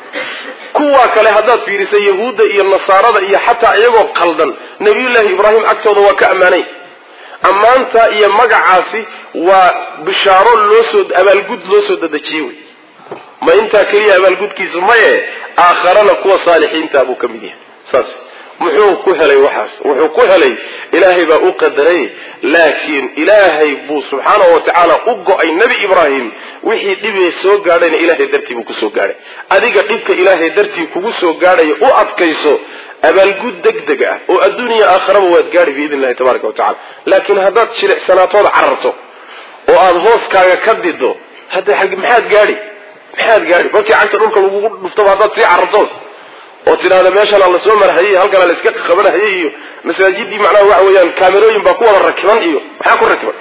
kuwaa kale haddaad fiirisa yahuudda iyo nasaarada iyo xataa iyagoo qaldan nabiyullaahi ibraahim agtooda waa ka ammaanay ammaanta iyo magacaasi waa bishaaro loosoo abaalgud loo soo dadejiyey wey ma intaa keliya abaalgudkiisa maye aakharana kuwa saalixiinta buu ka mid yahay saas muxuu ku helay waxaas wuxuu ku helay ilaahay baa u qadaray laakiin ilaahay buu subxaana wa tacaala u go-ay nebi ibraahim wixii dhibee soo gaadhayna ilaahay dartii buu kusoo gaadhay adiga dhibka ilaahay dartii kugu soo gaadhaya u adkayso abaalgud deg deg ah oo adduuniya aakharaba waad gaadhi biidn illahi tabaraka wa tacala laakiin haddaad jilicsanaatood cararto oo aada hooskaaga ka dido hadda maxaad gaadhi maxaad gaadhi markii cagta dhulka lagugu dhuftaba haddaad sii carartood oo tidhaahda meeshanaa lasoo marhayay halkanaa la iska qabanhayay iyo masaajidii macnaha waxa weeyaan kaamerooyin baa ku wada rakiban iyo maxaa ku rakiban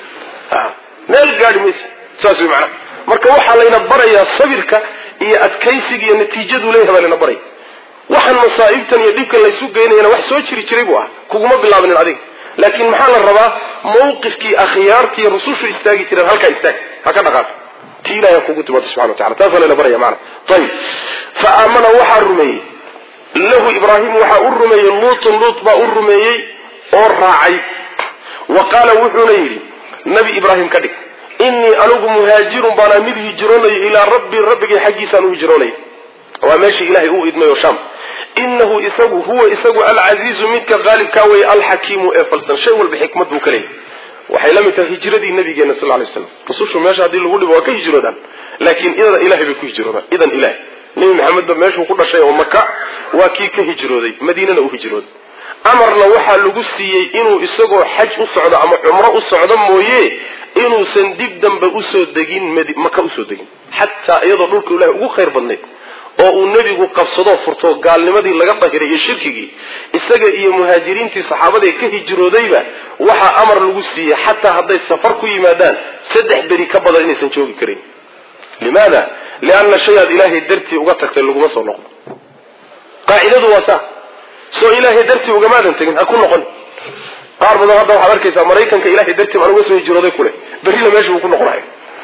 meel gaadhi maysa saas wey macnaha marka waxaa layna barayaa sabirka iyo adkaysiga iyo natiijaduu leeyahay baa layna baraya waxaan masaa'ibtan iyo dhibkan laysu geynayana wax soo jiri jiray buu ah kuguma bilaabinin adiga laakiin maxaa la rabaa mawqifkii akhyaartii rusushu istaagi jireen halkaa istaag ha ka dhaqaaq ti ilahay kugu timaado subxana wa tacala taasaa layna baraya maana ayib fa aamana waxaa rumeeyey lahu ibraahim waxaa u rumeeyey luutun luut baa u rumeeyey oo raacay wa qaala wuxuuna yidhi nabi ibraahim ka dhig innii anigu muhaajirun baanaa mid hijroonayo ilaa rabbii rabbigay xaggiisaan u hijroonaya waa meeshii ilahay uu idmay oo sham inahu isagu huwa isagu alcasiizu midka qaalibkaa weeye alxakiimu ee falsan shay walba xikmad buu ka leeyahy waxay la mid tahay hijradii nabigeena sal lay slam rusushu meesha haddii lagu dhibo waa ka hijroodaan laakiin idan ilahay bay ku hijroodaan idan ilahay nebi maxamedba meeshuu ku dhashay oo maka waa kii ka hijrooday madiinana u hijrooday amarna waxaa lagu siiyey inuu isagoo xaj u socdo ama cumro u socdo mooye inuusan dib dambe usoo degin maka usoo degin xataa iyadoo dhulka ilahay ugu khayr badnayd oo uu nebigu qabsadoo furto gaalnimadii laga dahiray iyo shirkigii isaga iyo muhaajiriintii saxaabadae ka hijroodayba waxaa amar lagu siiyey xataa hadday safar ku yimaadaan saddex beri ka badan inaysan joogi karin limaada lianna shay aad ilaahay dartii uga tagtay laguma soo noqdo qaacidadu waa saa soo ilaahay dartii ugamaadan tegin ha ku noqon qaar badan hadda waxaad arkaysaa maraykanka ilahay dartii baan uga soo hijrooday kule berrina meesha uu ku noqonayo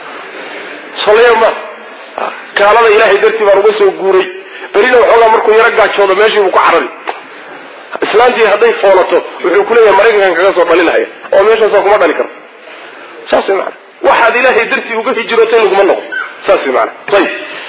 soleya ma kaalada ilaahay dartii baan uga soo guuray berrina waxoogaa markuu yaro gaajoodo meeshii buu ku carari islaantii hadday foolato wuxuu kuleeyahay maraykankan kaga soo dhalinaya oo meeshaasa kuma dhali karto saas way maana waxaad ilaahay dartii uga hijrootay laguma noqo saas way maana ayib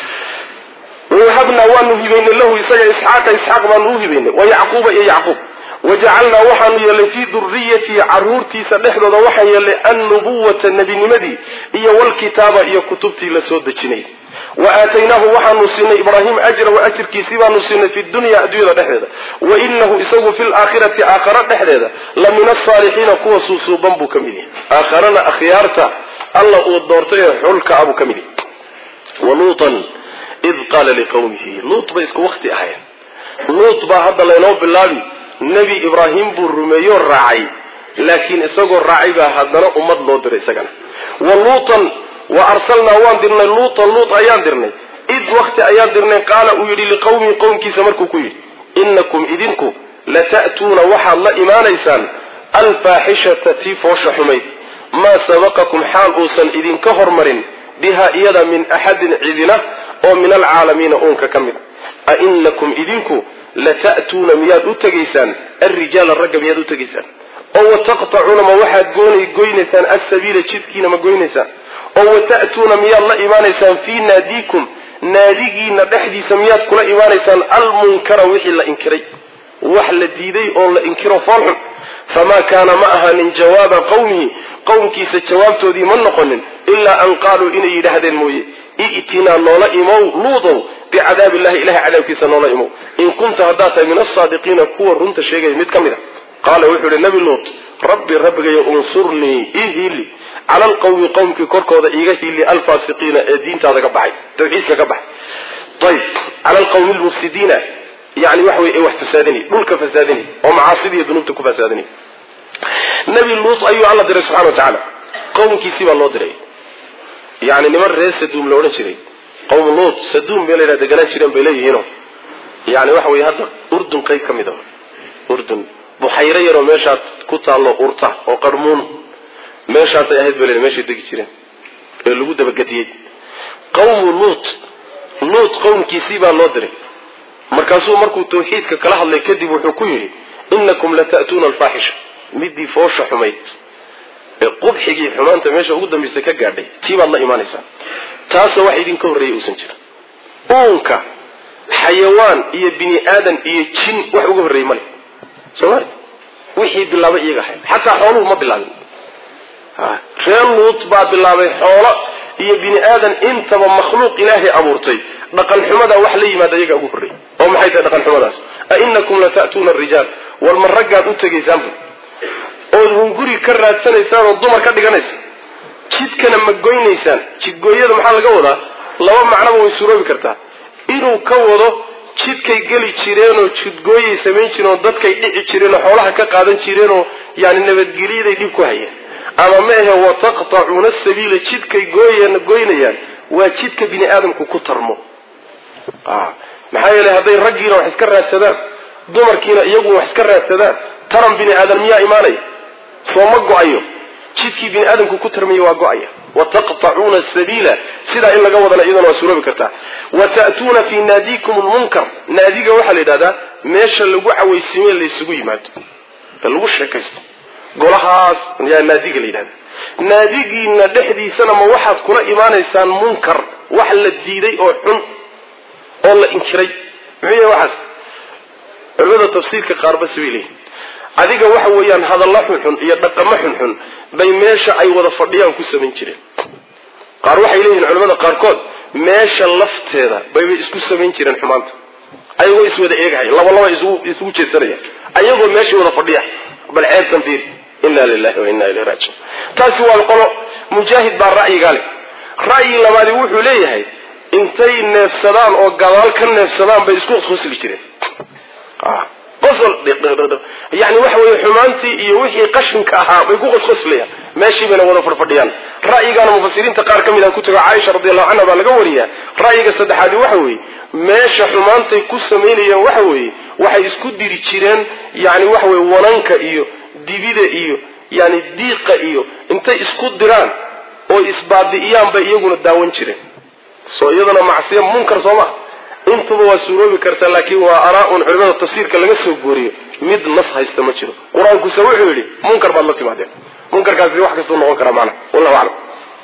wahabnaa waanu hibaynay lahu isaga isxaaqa isxaaq baanu u hibaynay wa yacquuba iyo yacquub wajacalnaa waxaanu yeelay fii duriyatihi caruurtiisa dhexdooda waxaan yeelay annubuwata nebinimadii iyo walkitaaba iyo kutubtii la soo dejinay wa aataynaahu waxaanu siinay ibraahim ajrahu ajirkiisii baanu siinay fi dunya adduunyada dhexdeeda wa inahu isagu fi laakhirati aakhara dhexdeeda la min asaalixiina kuwa suusuuban buu ka mid yahay aakharana akhyaarta alla uu doortay ee xulka abuu ka mid yahay waluutan id qaala liqawmihi luut bay isku wakti ahayn luut baa hadda laynoo bilaabi nebi ibraahim buu rumeeyoo raacay laakiin isagoo raacay baa haddana ummad loo diray isagana wa luutan wa arsalnaa waan dirnay luutan luut ayaan dirnay id wakti ayaan dirnay qaala uu yidhi liqawmihi qowmkiisa markuu ku yidhi inakum idinku lata'tuuna waxaad la imaanaysaan alfaaxishata tii foosha xumayd maa sabaqakum xaal uusan idinka hormarin biha iyada min axadin cidina oo min alcaalamiina uunka ka mid a inakum idinku lata'tuuna miyaad u tegaysaan alrijaala ragga miyaad u tegaysaan oo wataqtacuuna ma waxaad goonay goynaysaan alsabiila jidkiina ma goynaysaan oo wata'tuuna miyaad la imaanaysaan fii naadiikum naadigiina dhexdiisa miyaad kula imaanaysaan almunkara wixii la inkiray wax la diiday oo la inkiro foolxun famaa kaana ma ahaanin jawaaba qawmihi qowmkiisa jawaabtoodii ma noqonin ilaa an qaaluu inay yidhaahdeen mooye i'tinaa noola imow luudow bicadaabi illahi ilahay cadaabkiisa noola imow in kunta haddaad tahay min asaadiqiina kuwa runta sheegaya mid ka mid a qaala wuxuu yihi nabi luut rabbi rabbigayo unsurnii ii hiili cala alqawmi qowmkii korkooda iiga hiili alfaasiqiina ee diintaada ka baxay tawxiidka ka baxay ayb cala alqawmi lmufsidiina yani waxa wey ee wax fasaadinay dhulka fasaadinay oo macaasida iyo dunuubta ku fasaadinay nabi luut ayuu alla diray subxana wa tacaala qowmkiisii baa loo diray yani niman reer saduum la odhan jiray qowm luut saduum bay layidhaha deganaan jireen bay leeyihiino yani waxa wey hadda urdun qayb ka mid a urdun buxayro yaroo meeshaad ku taallo urta oo qarmuun meeshaasay ahayd bay leedahay meeshay degi jireen ee lagu dabagediyey qawmu luut luut qowmkiisii baa loo diray markaasuu markuu tawxiidka kala hadlay kadib wuxuu ku yidhi inakum lata'tuuna alfaaxisha midii foosha xumayd ee qubxigii xumaanta meesha ugu dambaysa ka gaadhay tii baad la imaanaysaa taasoo wax idinka horreeyay uusan jirin uunka xayawaan iyo bini aadan iyo jin wax uga horreeyey male soomali wixii bilaabay iyaga ahayd xataa xooluhu ma bilaabin reer luut baa bilaabay xoolo iyo bini aadan intaba makhluuq ilaahay abuurtay dhaqan xumadaa wax la yimaada iyagaa ugu horreeyay oo maxay tahay dhaqan xumadaas a inakum lata'tuuna arijaal war ma raggaad u tegaysaanbu ood hunguri ka raadsanaysaan oo dumar ka dhiganaysa jidkana ma goynaysaan jidgooyada maxaa laga wadaa laba macnoba way suroobi kartaa inuu ka wado jidkay geli jireenoo jidgooyay samayn jireen oo dadkay dhici jireenoo xoolaha ka qaadan jireenoo yani nabadgelyaday dhib ku hayeen ama ma ahe wataqtacuuna sabiila jidkay gooyan goynayaan waa jidka bini aadamku ku tarmo maxaa yeelay hadday raggiina wax iska raadsadaan dumarkiina iyagu wax iska raadsadaan taran bini aadan miyaa imaanaya soo ma go-ayo jidkii bini aadamku ku tarmaya waa go-aya wataqtacuuna sabiila sidaa in laga wadana iyadana waa suroobi kartaa wa ta'tuuna fii naadiikum lmunkar naadiga waxaa la yidhahdaa meesha lagu cawaysiimee laysugu yimaado ee lagu sheekaysto golahaas yaa naadiga la yidhahda naadigiina dhexdiisana ma waxaad kula imaanaysaan munkar wax la diiday oo xun oo la inkiray muxuu yahay waxaas culimada tafsiirka qaarba sibay leeyihin adiga waxa weeyaan hadalla xunxun iyo dhaqamo xunxun bay meesha ay wada fadhiyaan ku samayn jireen qaar waxay leeyihiin culamada qaarkood meesha lafteeda bayba isku samayn jireen xumaanta ayagoo iswada eegahaya laba laba isugu jeedsanaya ayagoo meesha wada fadhiya bal ceebtan fiir inna lilahi wa inna ilayhi raajiun taasi waa qolo mujaahid baa ra'yigaa leh ra'yi labaadi wuxuu leeyahay intay neefsadaan oo gadaal ka neefsadaan bay isku qosli jireen qosol yani waxa weeye xumaantii iyo wixii qashinka ahaa bay ku qosqoslayaan meeshii bayna wada fadhfadhiyaan ra'yigaana mufasiriinta qaar ka mid a ku tago caaisha radiallahu canha baa laga wariyaa ra'yiga saddexaadi waxa weeye meesha xumaantay ku samaynayeen waxa weeye waxay isku diri jireen yani waxa weye wananka iyo dibida iyo yani diiqa iyo intay isku diraan oo isbaabi'iyaan bay iyaguna daawan jireen soo iyadana macsiya munkar soo ma intuba waa suuroobi karta laakiin waa araa-un culimada tafsiirka laga soo gooriyo mid nas haysta ma jiro qur-aankuse wuxuu yidhi munkar baad la timaadeen munkarkaasi wax kastuu noqon karaa maana wallahu aclam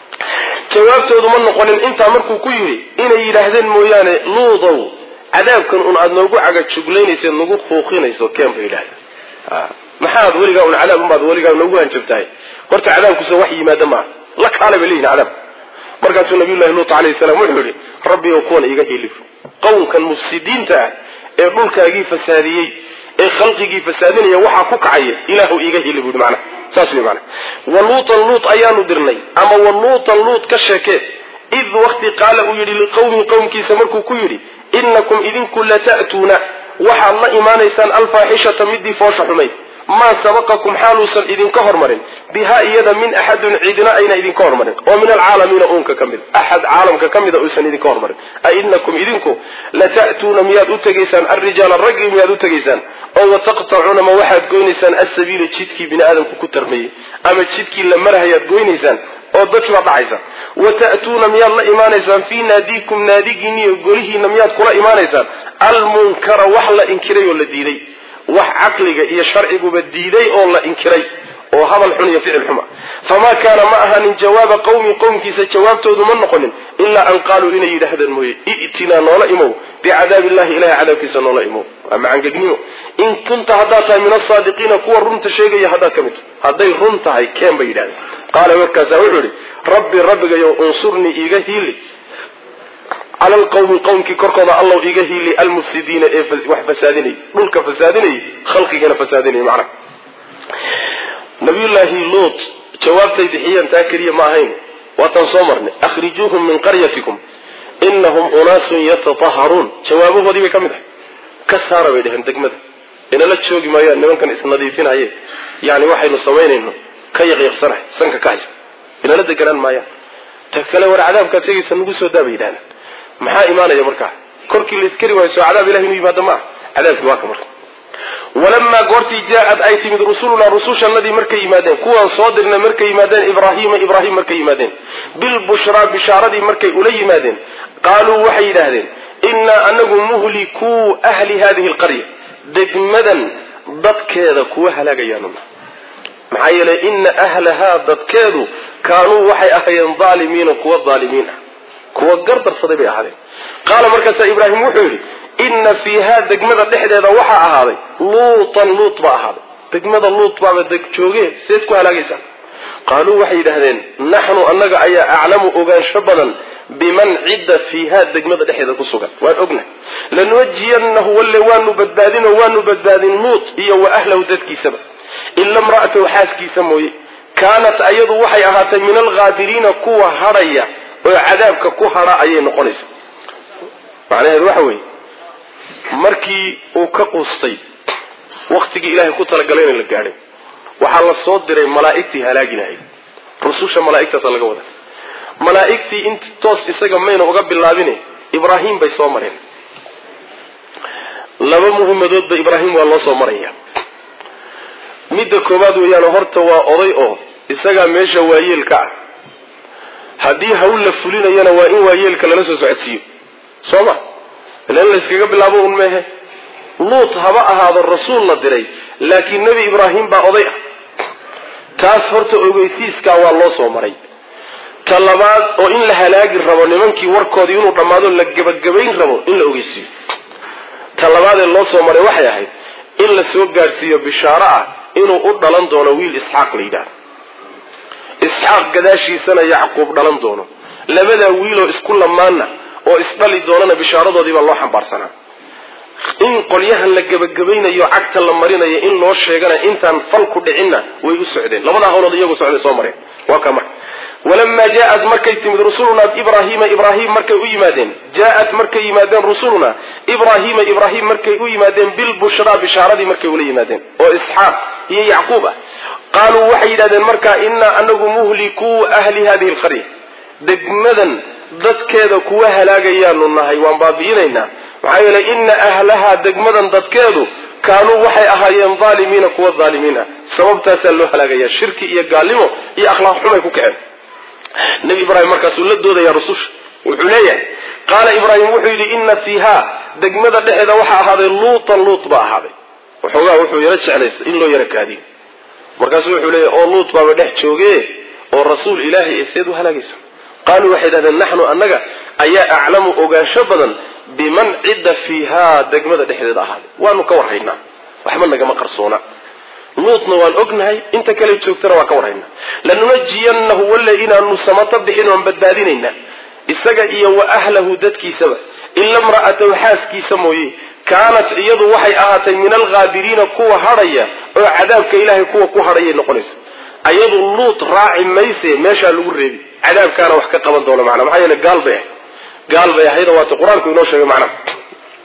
jawaabtoodu ma noqonin intaa markuu ku yidhi inay yidhaahdeen mooyaane luudow cadaabkan un aada noogu cagajuglaynayseed nagu fuuqinayso keen bay yidhahdeen maxaad weligaa un cadaab unbaad weligaa noogu hanjabtahay horta cadaabkuse wax yimaada maaha la kaala bay leeyihin cadaab markaasuu nabiyullahi luut alayhi salaam wuxuu yidhi rabbi ow kuwan iga hilif qowmkan mufsidiinta ah ee dhulkaagii fasaadiyey ee khalqigii fasaadinaya waxaa ku kacaya ilaahu iiga hili buuhi macna saas wey macna wa luutan luut ayaanu dirnay ama wa luutan luut ka sheekee id wakti qaala uu yidhi liqowmi qowmkiisa markuu ku yidhi inakum idinku lata'tuuna waxaad la imaanaysaan alfaaxishata midii foosha xumayd maa sabaqakum xaaluusan idinka hormarin bihaa iyada min axadin cidina ayna idinka hormarin oo min alcaalamiina uunka ka mid axad caalamka ka mida uusan idinka hormarin a inakum idinku lata'tuuna miyaad u tegaysaan alrijaala raggii miyaad u tegaysaan oo wataqtacuuna ma waxaad goynaysaan alsabiila jidkii bini aadamku ku tarmayey ama jidkii la marahayaad goynaysaan oo dadkii baad dhacaysa wa ta'tuuna miyaad la imaanaysaan fii naadiikum naadigiiniyo golihiina miyaad kula imaanaysaan almunkara wax la inkiray oo la diiday wax caqliga iyo sharciguba diiday oo la inkiray oo hadal xun iyo ficil xuma famaa kaana ma ahanin jawaaba qowmi qowmkiisa jawaabtoodu ma noqonin ilaa an qaaluu inay yidhaahdeen mooye i'tinaa noola imow bicadaabi illahi ilahay cadaabkiisa noola imow waa macangegnimo in kunta haddaad tahay min asaadiqiina kuwa runta sheegaya haddaad ka mid tahay hadday run tahay keen bay yidhahdeen qaala markaasaa wuxuu yihi rabbi rabbigayo unsurnii iiga hiili cala alqawmi qowmkii korkooda allow iga hiili almufsidiina ee wax fasaadinayay dhulka fasaadinayay khalqigana fasaadinayay macnaha nabiyullaahi luut jawaabtay bixiyeen taa keliya ma ahayn waataan soo marnay akhrijuuhum min qaryatikum inahum unaasun yatataharuun jawaabahoodii bay ka mid ahay ka saara bay dheheen degmada inala joogi maayaan nimankan isnadiifinaye yani waxaynu samaynayno ka yaqyaqsanahay sanka ka haysa inala deganaan maayaan ta kale war cadaabkaad sheegaysa nagu soo daa bay yidhahdeen maxaa imaanaya markaa korkii la iskari waayo soo cadaab ilahi inu yimaado ma ah cadaabkii waa ka marka walamaa goortii jaa-ad ay timid rusulunaa rusushanadii markay yimaadeen kuwaan soo dirnay markay yimaadeen ibraahiima ibraahim markay yimaadeen bilbushraa bishaaradii markay ula yimaadeen qaaluu waxay yidhaahdeen innaa anagu muhlikuu ahli hadihi alqarya degmadan dadkeeda kuwa halaagayaanuna maxaa yeelay ina ahlahaa dadkeedu kaanuu waxay ahaayeen daalimiina kuwa daalimiin ah kuwa gardarsaday bay ahaadeen qaala markaasaa ibraahim wuxuu yidhi inna fiihaa degmada dhexdeeda waxaa ahaaday luutan luut baa ahaaday degmada luut baaba deg jooge seed ku halaagaysaan qaaluu waxay yidhaahdeen naxnu annaga ayaa aclamu ogaansho badan biman cidda fiihaa degmada dhexdeeda ku sugan waan ognahay lanuwajiyanahu walle waanu badbaadinoo waanu badbaadin luut iyo wa ahlahu dadkiisaba ila mra'atahu xaaskiisa mooye kaanat ayadu waxay ahaatay min alghaabiriina kuwa hadhaya oo cadaabka ku hadha ayay noqonaysa macnaheedu waxa weeye markii uu ka quustay waktigii ilaahay ku talagalay in la gaadhay waxaa la soo diray malaa'igtii halaagi lahayd rususha malaa'igtaasa laga wada malaa'igtii int toos isaga mayna uga bilaabine ibraahim bay soo mareen laba muhimadoodba ibraahim waa loo soo maraya midda koowaad weeyaan horta waa oday oo isagaa meesha waayeelka ah haddii hawl la fulinayana waa in waayeelka lala soo socodsiiyo soo ma ilan layskaga bilaabo un meehe luut haba ahaado rasuul la diray laakiin nebi ibraahim baa oday ah taas horta ogeysiiskaa waa loo soo maray ta labaad oo in la halaagi rabo nimankii warkoodii inuu dhammaado la gebagabayn rabo in la ogeysiiyo ta labaadee loo soo maray waxay ahayd in la soo gaadhsiiyo bishaaro ah inuu u dhalan doono wiil isxaaq la yidhahdo isxaaq gadaashiisana yacquub dhalan doono labadaa wiiloo isku lamaana oo isdhali doonana bishaaradoodii baa loo xambaarsanaa in qolyahan la gebagabaynayo cagta la marinayo in loo sheegana intaan fal ku dhicinna way u socdeen labadaa hawlood iyagu socday soo mareen waa ka marka walamaa jaaat markay timid rusulunaa ibraahiima ibraahim markay u yimaadeen jaaat markay yimaadeen rusuluna ibraahiima ibraahim markay u yimaadeen bilbushraa bishaaradii markay ula yimaadeen oo isxaaq iyo yacquub ah qaaluu waxay yidhahdeen markaa inaa anagu muhlikuu ahli hadihi lqarya degmadan dadkeeda kuwa halaagayaanu nahay waan baabi'inaynaa maxaa yeelay ina ahlahaa degmadan dadkeedu kaanuu waxay ahaayeen aalimiina kuwa aalimiin ah sababtaasaa loo halaagaya shirki iyo gaalnimo iyo akhlaaq xumay ku kaceen nebi ibraahim markaasuu la doodaya rususha wuxuu leeyahay qaala ibraahim wuxuu yidhi ina fiiha degmada dhexeeda waxaa ahaaday luutan luut baa ahaaday waxoogaa wuxuu yaro jeclaysa in loo yaro kaadiyo markaasuu wuxuu leeyahy oo luut baaba dhex jooge oo rasuul ilaahay ee seed u halaagaysa qaaluu waxay dhahdeen naxnu annaga ayaa aclamu ogaansho badan biman cidda fiihaa degmada dhexdeeda ahaaday waanu ka warhaynaa waxba nagama qarsoona luutna waan ognahay inta kale joogtana waan ka warhaynaa lanunajiyanahu walle inaanu samato bixin oon badbaadinaynaa isaga iyo wa ahlahu dadkiisaba ila mra'atahu xaaskiisa mooye kaanat iyadu waxay ahaatay min alghaabiriina kuwa hadhaya oo cadaabka ilaahay kuwa ku hadhayay noqonaysa ayadu luut raaci mayse meeshaa lagu reebi cadaabkaana wax ka qaban doono macnaa maxaa yeele gaal bay ahayd gaal bay ahayda waata qur-aanku inoo sheegay macnaha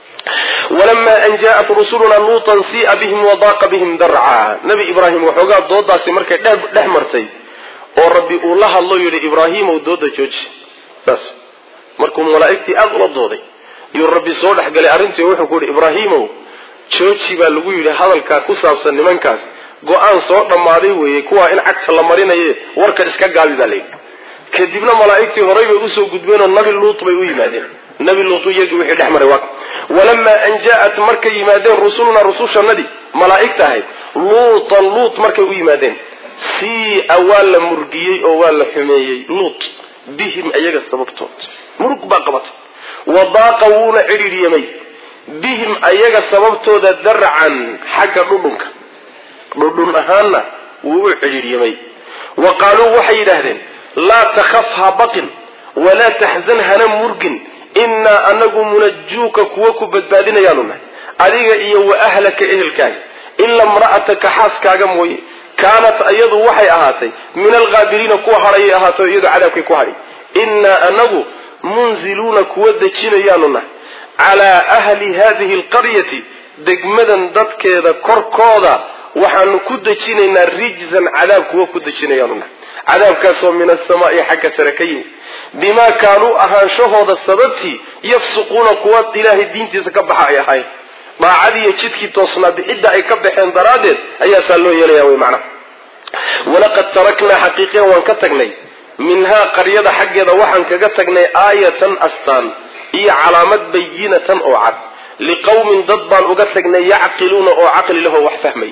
walama an jaaءat rusuluna luutan siia bihim wadaaqa bihim darca nabi ibraahim waxoogaa doodaasi markay dhex martay oo rabbi uu la hadlo yidhi ibraahimow dooda jooji saas markuu malaa'igtii aada ula dooday yuu rabbi soo dhexgalay arrintii wuxuu ku yidhi ibraahimow jooji baa lagu yidhi hadalkaa ku saabsan nimankaas go-aan soo dhammaaday weeye kuwaa in cagta la marinaye warka iska gaabi baa layidhi kadibna malaa'igtii horay bay usoo gudbeenoo nabi luut bay u yimaadeen nabi luut iyagii wixii dhex maray waa walamaa an jaaat markay yimaadeen rusulunaa rusushanadii malaa'igta ahayd luutan luut markay u yimaadeen siia waa la murgiyey oo waa la xumeeyey luut bihim iyaga sababtood murug baa qabatay wadaaqa wuuna cidhiidhyamay bihim ayaga sababtooda darcan xagga dhudhunka dhudhun ahaanna wuu u cidhiidhyamay wa qaaluu waxay yidhaahdeen laa takhaf ha baqin walaa taxzan hana murgin innaa anagu munajuuka kuwa ku badbaadinayaanu nahay adiga iyo wa ahlaka ehelkaaga ila mra'ataka xaaskaaga mooye kaanat iyadu waxay ahaatay min alghaabiriina kuwa hadhayay ahaato iyadu cadaabkay ku hadhay innaa anagu munziluuna kuwa dejinayaanu nahay calaa ahli hadihi alqaryati degmadan dadkeeda korkooda waxaanu ku dejinaynaa rijzan cadaab kuwa ku dejinayaanu nahay cadaabkaasoo min asamaai xagga sare ka yimid bimaa kaanuu ahaanshahooda sababtii yafsuquuna kuwa ilaahay diintiisa ka baxa ay ahayn daacadiiyo jidkii toosnaa bixidda ay ka baxeen daraaddeed ayaasaa loo yeelaya wey macnaha walaqad taraknaa xaqiiqiyan waan ka tagnay minhaa qaryada xaggeeda waxaan kaga tagnay aayatan astaan iyo calaamad bayinatan oo cad liqowmin dad baan uga tagnay yacqiluuna oo caqli lahoo wax fahmaya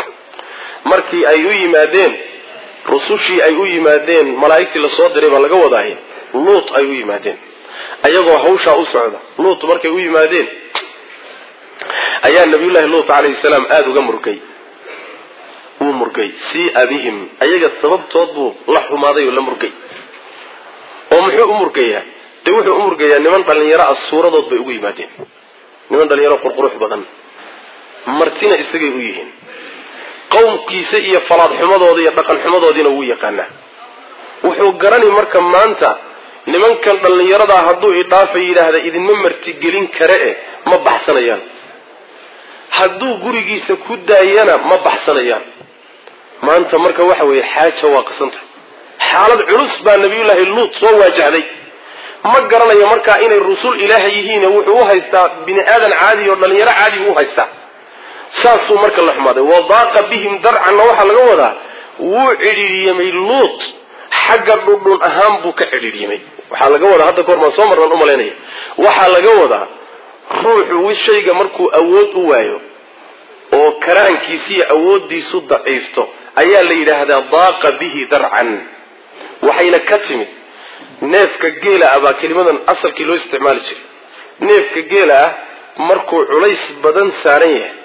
markii ay u yimaadeen rusushii ay u yimaadeen malaa'igtii lasoo diray baa laga wadaaye luut ay u yimaadeen ayagoo hawshaa u socda luut markay u yimaadeen ayaa nabiyullaahi luut calayhi salaam aada uga murgay wuu murgay siia bihim ayaga sababtood buu la xumaaday oo la murgay oo muxuu u murgayaa dee wuxuu u murgayaa niman dhallinyaro ah suuradood bay ugu yimaadeen niman dhallinyaro qurqurux badan martina isagay u yihiin qowmkiisa iyo falaadxumadooda iyo dhaqanxumadoodiina wuu yaqaanaa wuxuu garanay marka maanta nimankan dhallinyaradaa hadduu idhaafa yidhaahda idinma martigelin kare eh ma baxsanayaan hadduu gurigiisa ku daayana ma baxsanayaan maanta marka waxa weeye xaaja waa qasanta xaalad culus baa nabiyullaahi luut soo waajahday ma garanayo markaa inay rusul ilaaha yihiin wuxuu u haystaa bini aadan caadi oo dhallinyaro caadi buu u haystaa saasuu marka la xumaaday wadaaqa bihim darcanna waxaa laga wadaa wuu cidhiidhyamay luut xagga dhudhun ahaan buu ka cidhiidhyamay waxaa laga wadaa hadda kahor baan soo marnaan u malaynaya waxaa laga wadaa ruuxu shayga markuu awood u waayo oo karaankiisiiyo awooddiisu daciifto ayaa la yidhaahdaa daaqa bihi darcan waxayna ka timid neefka geela ah baa kelimadan asalkii loo isticmaali jiray neefka geela ah markuu culays badan saaran yahay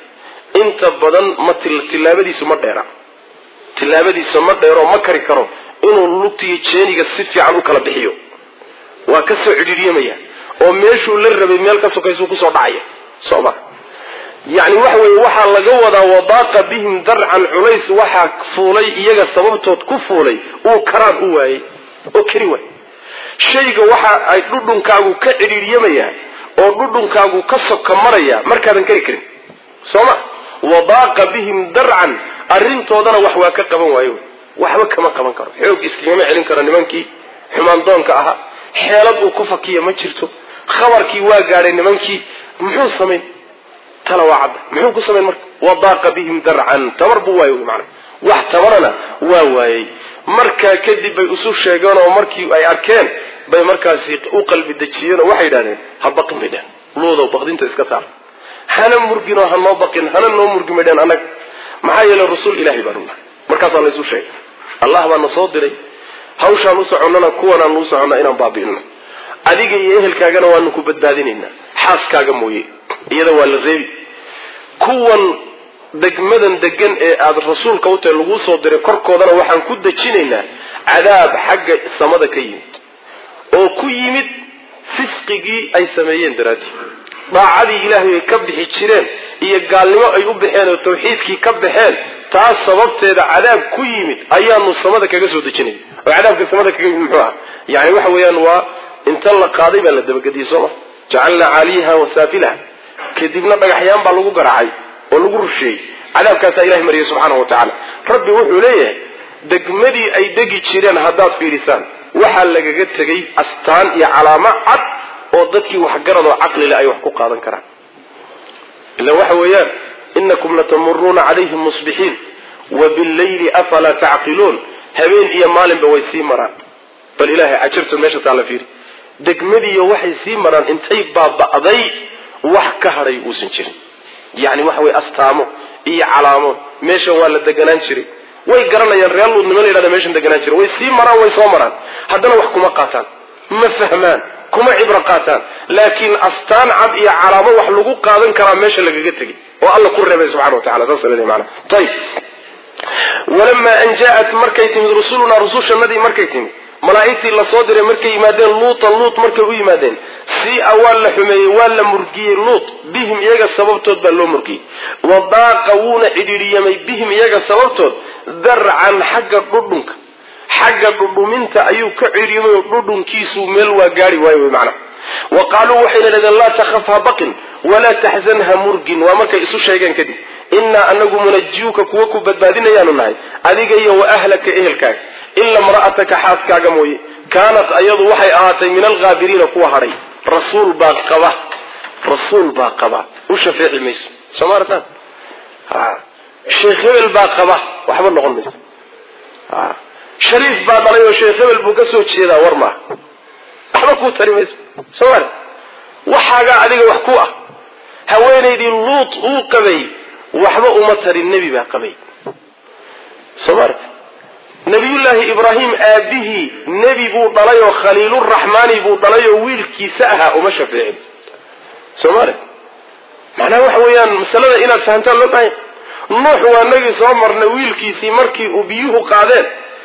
inta badan ma tillaabadiisu ma dheera tillaabadiisa ma dheero ma kari karo inuu lugtiyo jeeniga si fiican u kala bixiyo waa ka soo cidhiiryamaya oo meeshuu la rabay meel ka sokaysuu kusoo dhacaya soo ma yacni waxa weeye waxaa laga wadaa wadaaqa bihim darcan culays waxaa fuulay iyaga sababtood ku fuulay uu karaan u waayey oo keri waay shayga waxa ay dhudhunkaagu ka cidhiiryamaya oo dhudhunkaagu ka soka maraya markaadan keri karin soo ma wadaaqa bihim darcan arrintoodana wax waa ka qaban waayo waxba kama qaban karo xoog iskagama celin karo nimankii xumaandoonka ahaa xeelad uu ku fakiya ma jirto khabarkii waa gaadhay nimankii muxuu samayn tala waa cadda muxuu ku samayn marka wadaaqa bihim darcan tabar buu waayo mana wax tabarana waa waayey markaa kadib bay isu sheegeen oo markii ay arkeen bay markaasi u qalbi dejiyeen oo waxay yidhahdeen ha baqin bay dhehen luudow baqdinta iska saar hana murginoo ha noo baqin hana noo murgin bay dhehen annaga maxaa yeelay rasuul ilahay baanu nahay markaasaa laysu sheegay allah baa na soo diray hawshaan u soconnana kuwanaan u soconna inaan baabi'ino adiga iyo ehelkaagana waanu ku badbaadinaynaa xaaskaaga mooye iyada waa la reebi kuwan degmadan degan ee aada rasuulka u tahay laguu soo diray korkoodana waxaan ku dejinaynaa cadaab xagga samada ka yimid oo ku yimid fisqigii ay sameeyeen daraadii daacadii ilaahay ay ka bixi jireen iyo gaalnimo ay u baxeen oo tawxiidkii ka baxeen taas sababteeda cadaab ku yimid ayaanu samada kaga soo dejinay oo cadaabka samada kaga yimid muxuu ah yani waxa weeyaan waa inta la qaaday baa la dabagediyey sooma jacalnaa caaliyaha wasaafilaha kadibna dhagaxyaan baa lagu garaacay oo lagu rusheeyey cadaabkaasaa ilahay mariyay subxaanahu wa tacaala rabbi wuxuu leeyahay degmadii ay degi jireen haddaad fiidhisaan waxaa lagaga tegay astaan iyo calaamo cad oo dadkii waxgarad oo caqlile ay wax ku qaadan karaan ila waxa weeyaan inakum latamuruuna calayhim musbixiin wa billayli afalaa tacqiluun habeen iyo maalinba way sii maraan bal ilahay cajirta meesha taa la fiiri degmadiiyo waxay sii maraan intay baaba'day wax ka hadhay uusan jirin yacni waxa weye astaamo iyo calaamo meeshan waa la deganaan jiray way garanayaan reer luud niman la yidhahda meeshan deganaan jiray way sii maraan way soo maraan haddana wax kuma qaataan ma fahmaan kuma cibro qaataan laakiin astaan cad iyo calaamo wax lagu qaadan karaa meesha lagaga tegay oo alla ku reebay subxana wa tacala saas leedahay macana ayib walamaa an jaa-at markay timid rusulunaa rusushanadii markay timid malaa'igtii lasoo diray markay yimaadeen luutan luut markay u yimaadeen sia waa la xumeeyey waa la murgiyey luut bihim iyaga sababtood baa loo murgiyey wadaaqa wuuna cidhiidhiyamay bihim iyaga sababtood darcan xagga dhudhunka xagga dhudhuminta ayuu ka cidhiidhiyamay oo dhudhunkiisu meel waa gaari waayo wy macna wa qaaluu waxayna dhahdeen laa takhaf ha baqin walaa taxzan ha murgin waa markay isu sheegeen kadib innaa anagu munajiyuka kuwa ku badbaadinayaanu nahay adiga iyo wa ahlaka ehelkaaga ila mra'ataka xaaskaaga mooye kaanat ayadu waxay ahaatay min alghaabiriina kuwa hadhay rasuul baa qaba rasuul baa qaba u shafeeci mayso soo maartaan sheekh hebel baa qaba waxba noqon mayso shariif baa dhalay oo sheekh hebel buu ka soo jeedaa war maaha waxba kuu tari mayso soo maar waxaagaa adiga wax ku ah haweenaydii luut uu qabay waxba uma tarin nebi baa qabay soo maarta nabiyullaahi ibraahim aabihii nebi buu dhalay oo khaliiluraxmaani buu dhalay oo wiilkiisa ahaa uma shafeecin soo maare macnaha waxa weeyaan masalada inaad fahamtaan loo baahanya nuux waa nagii soo marnay wiilkiisii markii uu biyuhu qaadeen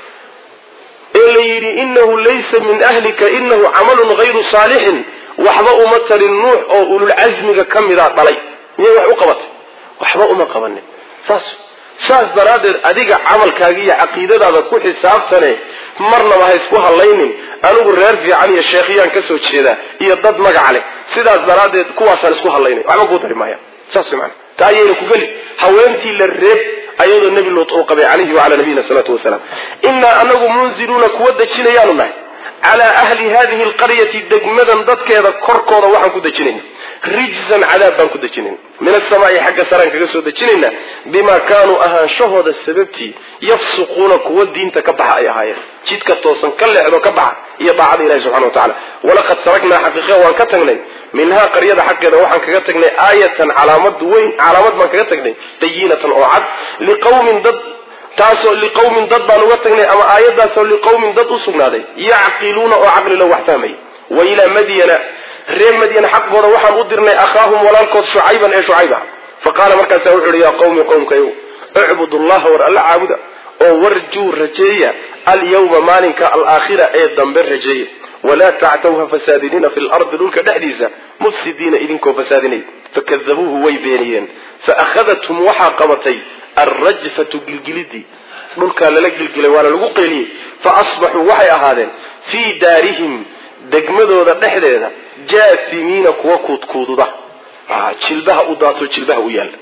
ee la yidhi inahu laysa min ahlika inahu camalun hayru saalixin waxba uma tarin nuux oo ululcasmiga ka mida dhalay miyay wax u qabatay waxba uma qabanin saas saas daraaddeed adiga camalkaaga iyo caqiidadaada ku xisaabtane marnaba ha isku hadlaynin anigu reer fiican iyo sheekhyaan ka soo jeedaa iyo dad magaca leh sidaas daraaddeed kuwaasaan isku hadlaynay waxba kuu dari maaya saas man taa ayayna ku geli haweentii la reeb ayadoo nebi luut uu qabay calayhi wacalaa nabiyina salaatu wasalaam innaa anagu munziluuna kuwa dejinayaanu nahay calaa ahli hadihi alqaryati degmadan dadkeeda korkooda waxaan ku dejinayna rijzan cadaab baan ku dejinayna min asamaai xagga saraan kaga soo dejinayna bimaa kaanuu ahaanshahooda sababtii yafsuquuna kuwa diinta ka baxa ay ahaayeen jidka toosan ka leexdo ka baxa iyo daacada ilahi subxana wa tacala walaqad taraknaa xaqiiqa waan ka tagnay minhaa qaryada xaggeeda waxaan kaga tagnay aayatan calaamad weyn calaamad baan kaga tagnay bayinatan oo cad liqawmin dad taasoo liqawmin dad baan uga tagnay ama aayadaasoo liqawmin dad u sugnaaday yacqiluuna oo caqlilo wax fahmay wa ilaa madyana reer madyan xaqooda waxaan u dirnay akhaahum walaalkood shucayban ee shucayb ah faqaala markaasa wuxu uhi yaa qawmi qowmkayow icbudu llaha war alla caabuda oo warjuu rajeeya alyawma maalinka alaakhira ee dambe rajeeya walaa tactaw ha fasaadinina fi lardi dhulka dhexdiisa mufsidiina idinkoo fasaadinay fakadabuuhu way beeniyeen faahadathum waxaa qabatay alrajfatu gilgilidii dhulkaa lala gilgilay waana lagu qeeliyey fa asbaxuu waxay ahaadeen fii daarihim degmadooda dhexdeeda jaasimiina kuwa kuudkuududa jilbaha u daato jilbaha u yaalla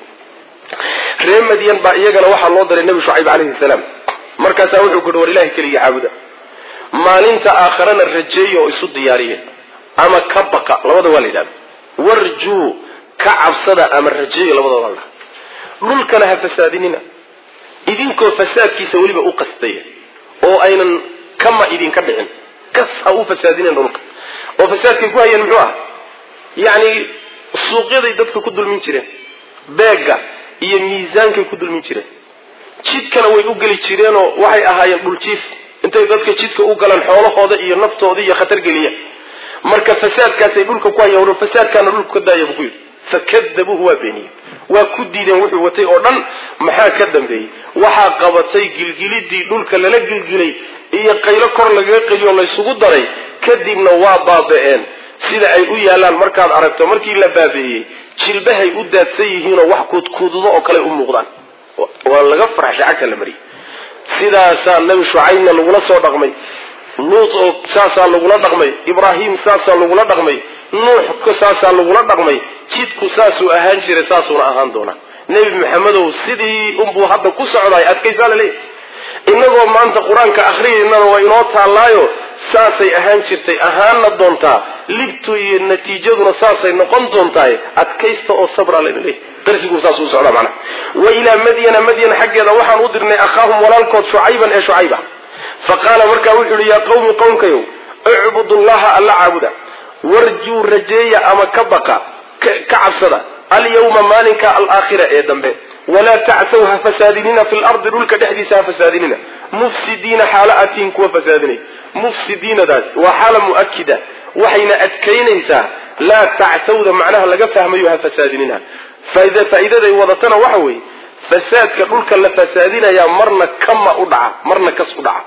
reer madyan baa iyagana waxaa loo diray nebi shucayb calayhi salaam markaasaa wuxuu kuhi war ilahay keligii caabuda maalinta aakharana rajeeya oo isu diyaariya ama ka baqa labada waa la yidhahda warjuu ka cabsada ama rajeeya labadooda la dhulkana ha fasaadinina idinkoo fasaadkiisa weliba u qastaya oo aynan kama idinka dhicin kas ha u fasaadinen dhulka oo fasaadkay ku hayeen muxuu ah yacni suuqyaday dadka ku dulmin jireen beegga iyo miisaankay ku dulmin jireen jidkana way u geli jireenoo waxay ahaayeen dhuljiif intay dadka jidka u galaan xoolahooda iyo naftooda iyo khatar geliya marka fasaadkaasay dhulka ku hayeen fasaadkaana dhulka ka daaya buu ku yidhi fakadabuuhu waa beeniyey waa ku diideen wuxuu watay oo dhan maxaa ka dambeeyey waxaa qabatay gilgilidii dhulka lala gilgilay iyo qaylo kor lagaga qeliyo laysugu daray kadibna waa baaba-een sida ay u yaalaan markaad aragto markii la baabeeyey jilbahay u daadsan yihiinoo wax kuudkuududo oo kale u muuqdaan waa laga farxshay cagta la mariyey sidaasaa nabi shucaybna lagula soo dhaqmay luut oo saasaa lagula dhaqmay ibraahim saasaa lagula dhaqmay nuux saasaa lagula dhaqmay jidku saasuu ahaan jiray saasuuna ahaan doonaa nebi maxamedow sidii unbuu hadda ku socdaay adkaysaa la leeyahy innagoo maanta qur-aanka akhriyaynana waa inoo taallaayo saasay ahaan jirtay ahaanna doontaa libtu iyo natiijaduna saasay noqon doontaay adkaysta oo sabra layna leeyahy darsiguu saas u socdaa macnaha wa ilaa madyana madyan xaggeeda waxaan u dirnay akhaahum walaalkood shucayban ee shucayb ah fa qaala markaa wuxuu yihi yaa qawmi qowmkayow icbudu llaha alla caabuda warjuu rajeeya ama ka baqa ka cabsada alyawma maalinka alaakhira ee dambe walaa tactaw ha fasaadinina fi lardi dhulka dhexdiisa ha fasaadinina mufsidiina xaala atiin kuwa fasaadinay mufsidiinadaas waa xaala mu'akida waxayna adkaynaysaa laa tactawda macnaha laga fahmayo ha fasaadinina faa'iidaday wadatana waxa weeye fasaadka dhulka la fasaadinayaa marna kama u dhaca marna kas u dhaca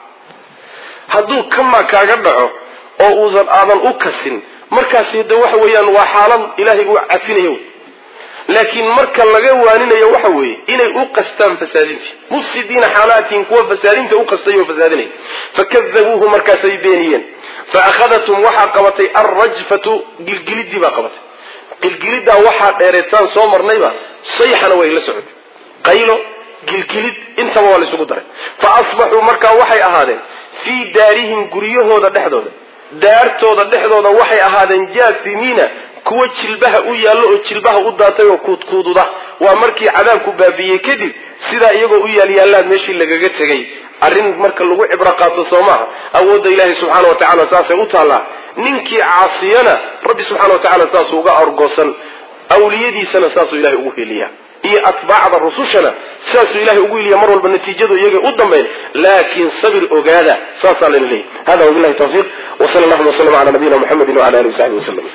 hadduu kama kaaga dhaco oo uusan aadan u kasin markaasi de waxa weeyaan waa xaalad ilaahay uu cafinayo laakiin marka laga waaninayo waxa weeye inay u qastaan fasaadintii mufsidiina xaalaatiin kuwa fasaadinta u qastay oo fasaadinay fakadabuuhu markaasay beeniyeen fa akhadathum waxaa qabatay alrajfatu gilgilidii baa qabatay gilgiliddaa waxaa dheereetaan soo marnayba sayxana way la socotay qaylo gilgilid intaba waa laysugu daray fa asbaxuu markaa waxay ahaadeen fii daarihim guryahooda dhexdooda daartooda dhexdooda waxay ahaadeen jaasimiina kuwa jilbaha u yaallo oo jilbaha u daatay oo kuudkuududa waa markii cadaabku baabiiyey kadib sidaa iyagoo u yaalyaalaan meeshii lagaga tegay arrin marka lagu cibro qaato soo maaha awoodda ilaahay subxaana wa tacala saasay u taallaa ninkii caasiyana rabbi subxana wa tacala saasuu uga argoosan awliyadiisana saasuu ilahay ugu heliyaa iyo atbaacda rusushana saasuu ilahay ugu heliya mar walba natiijadu iyaga u dambayn laakiin sabir ogaada saasaa layna leeyahy hada wabilahi tawfiiq wsala allahuma waslama cala nabiyina muxamedi wala alihi wasaxbi waslem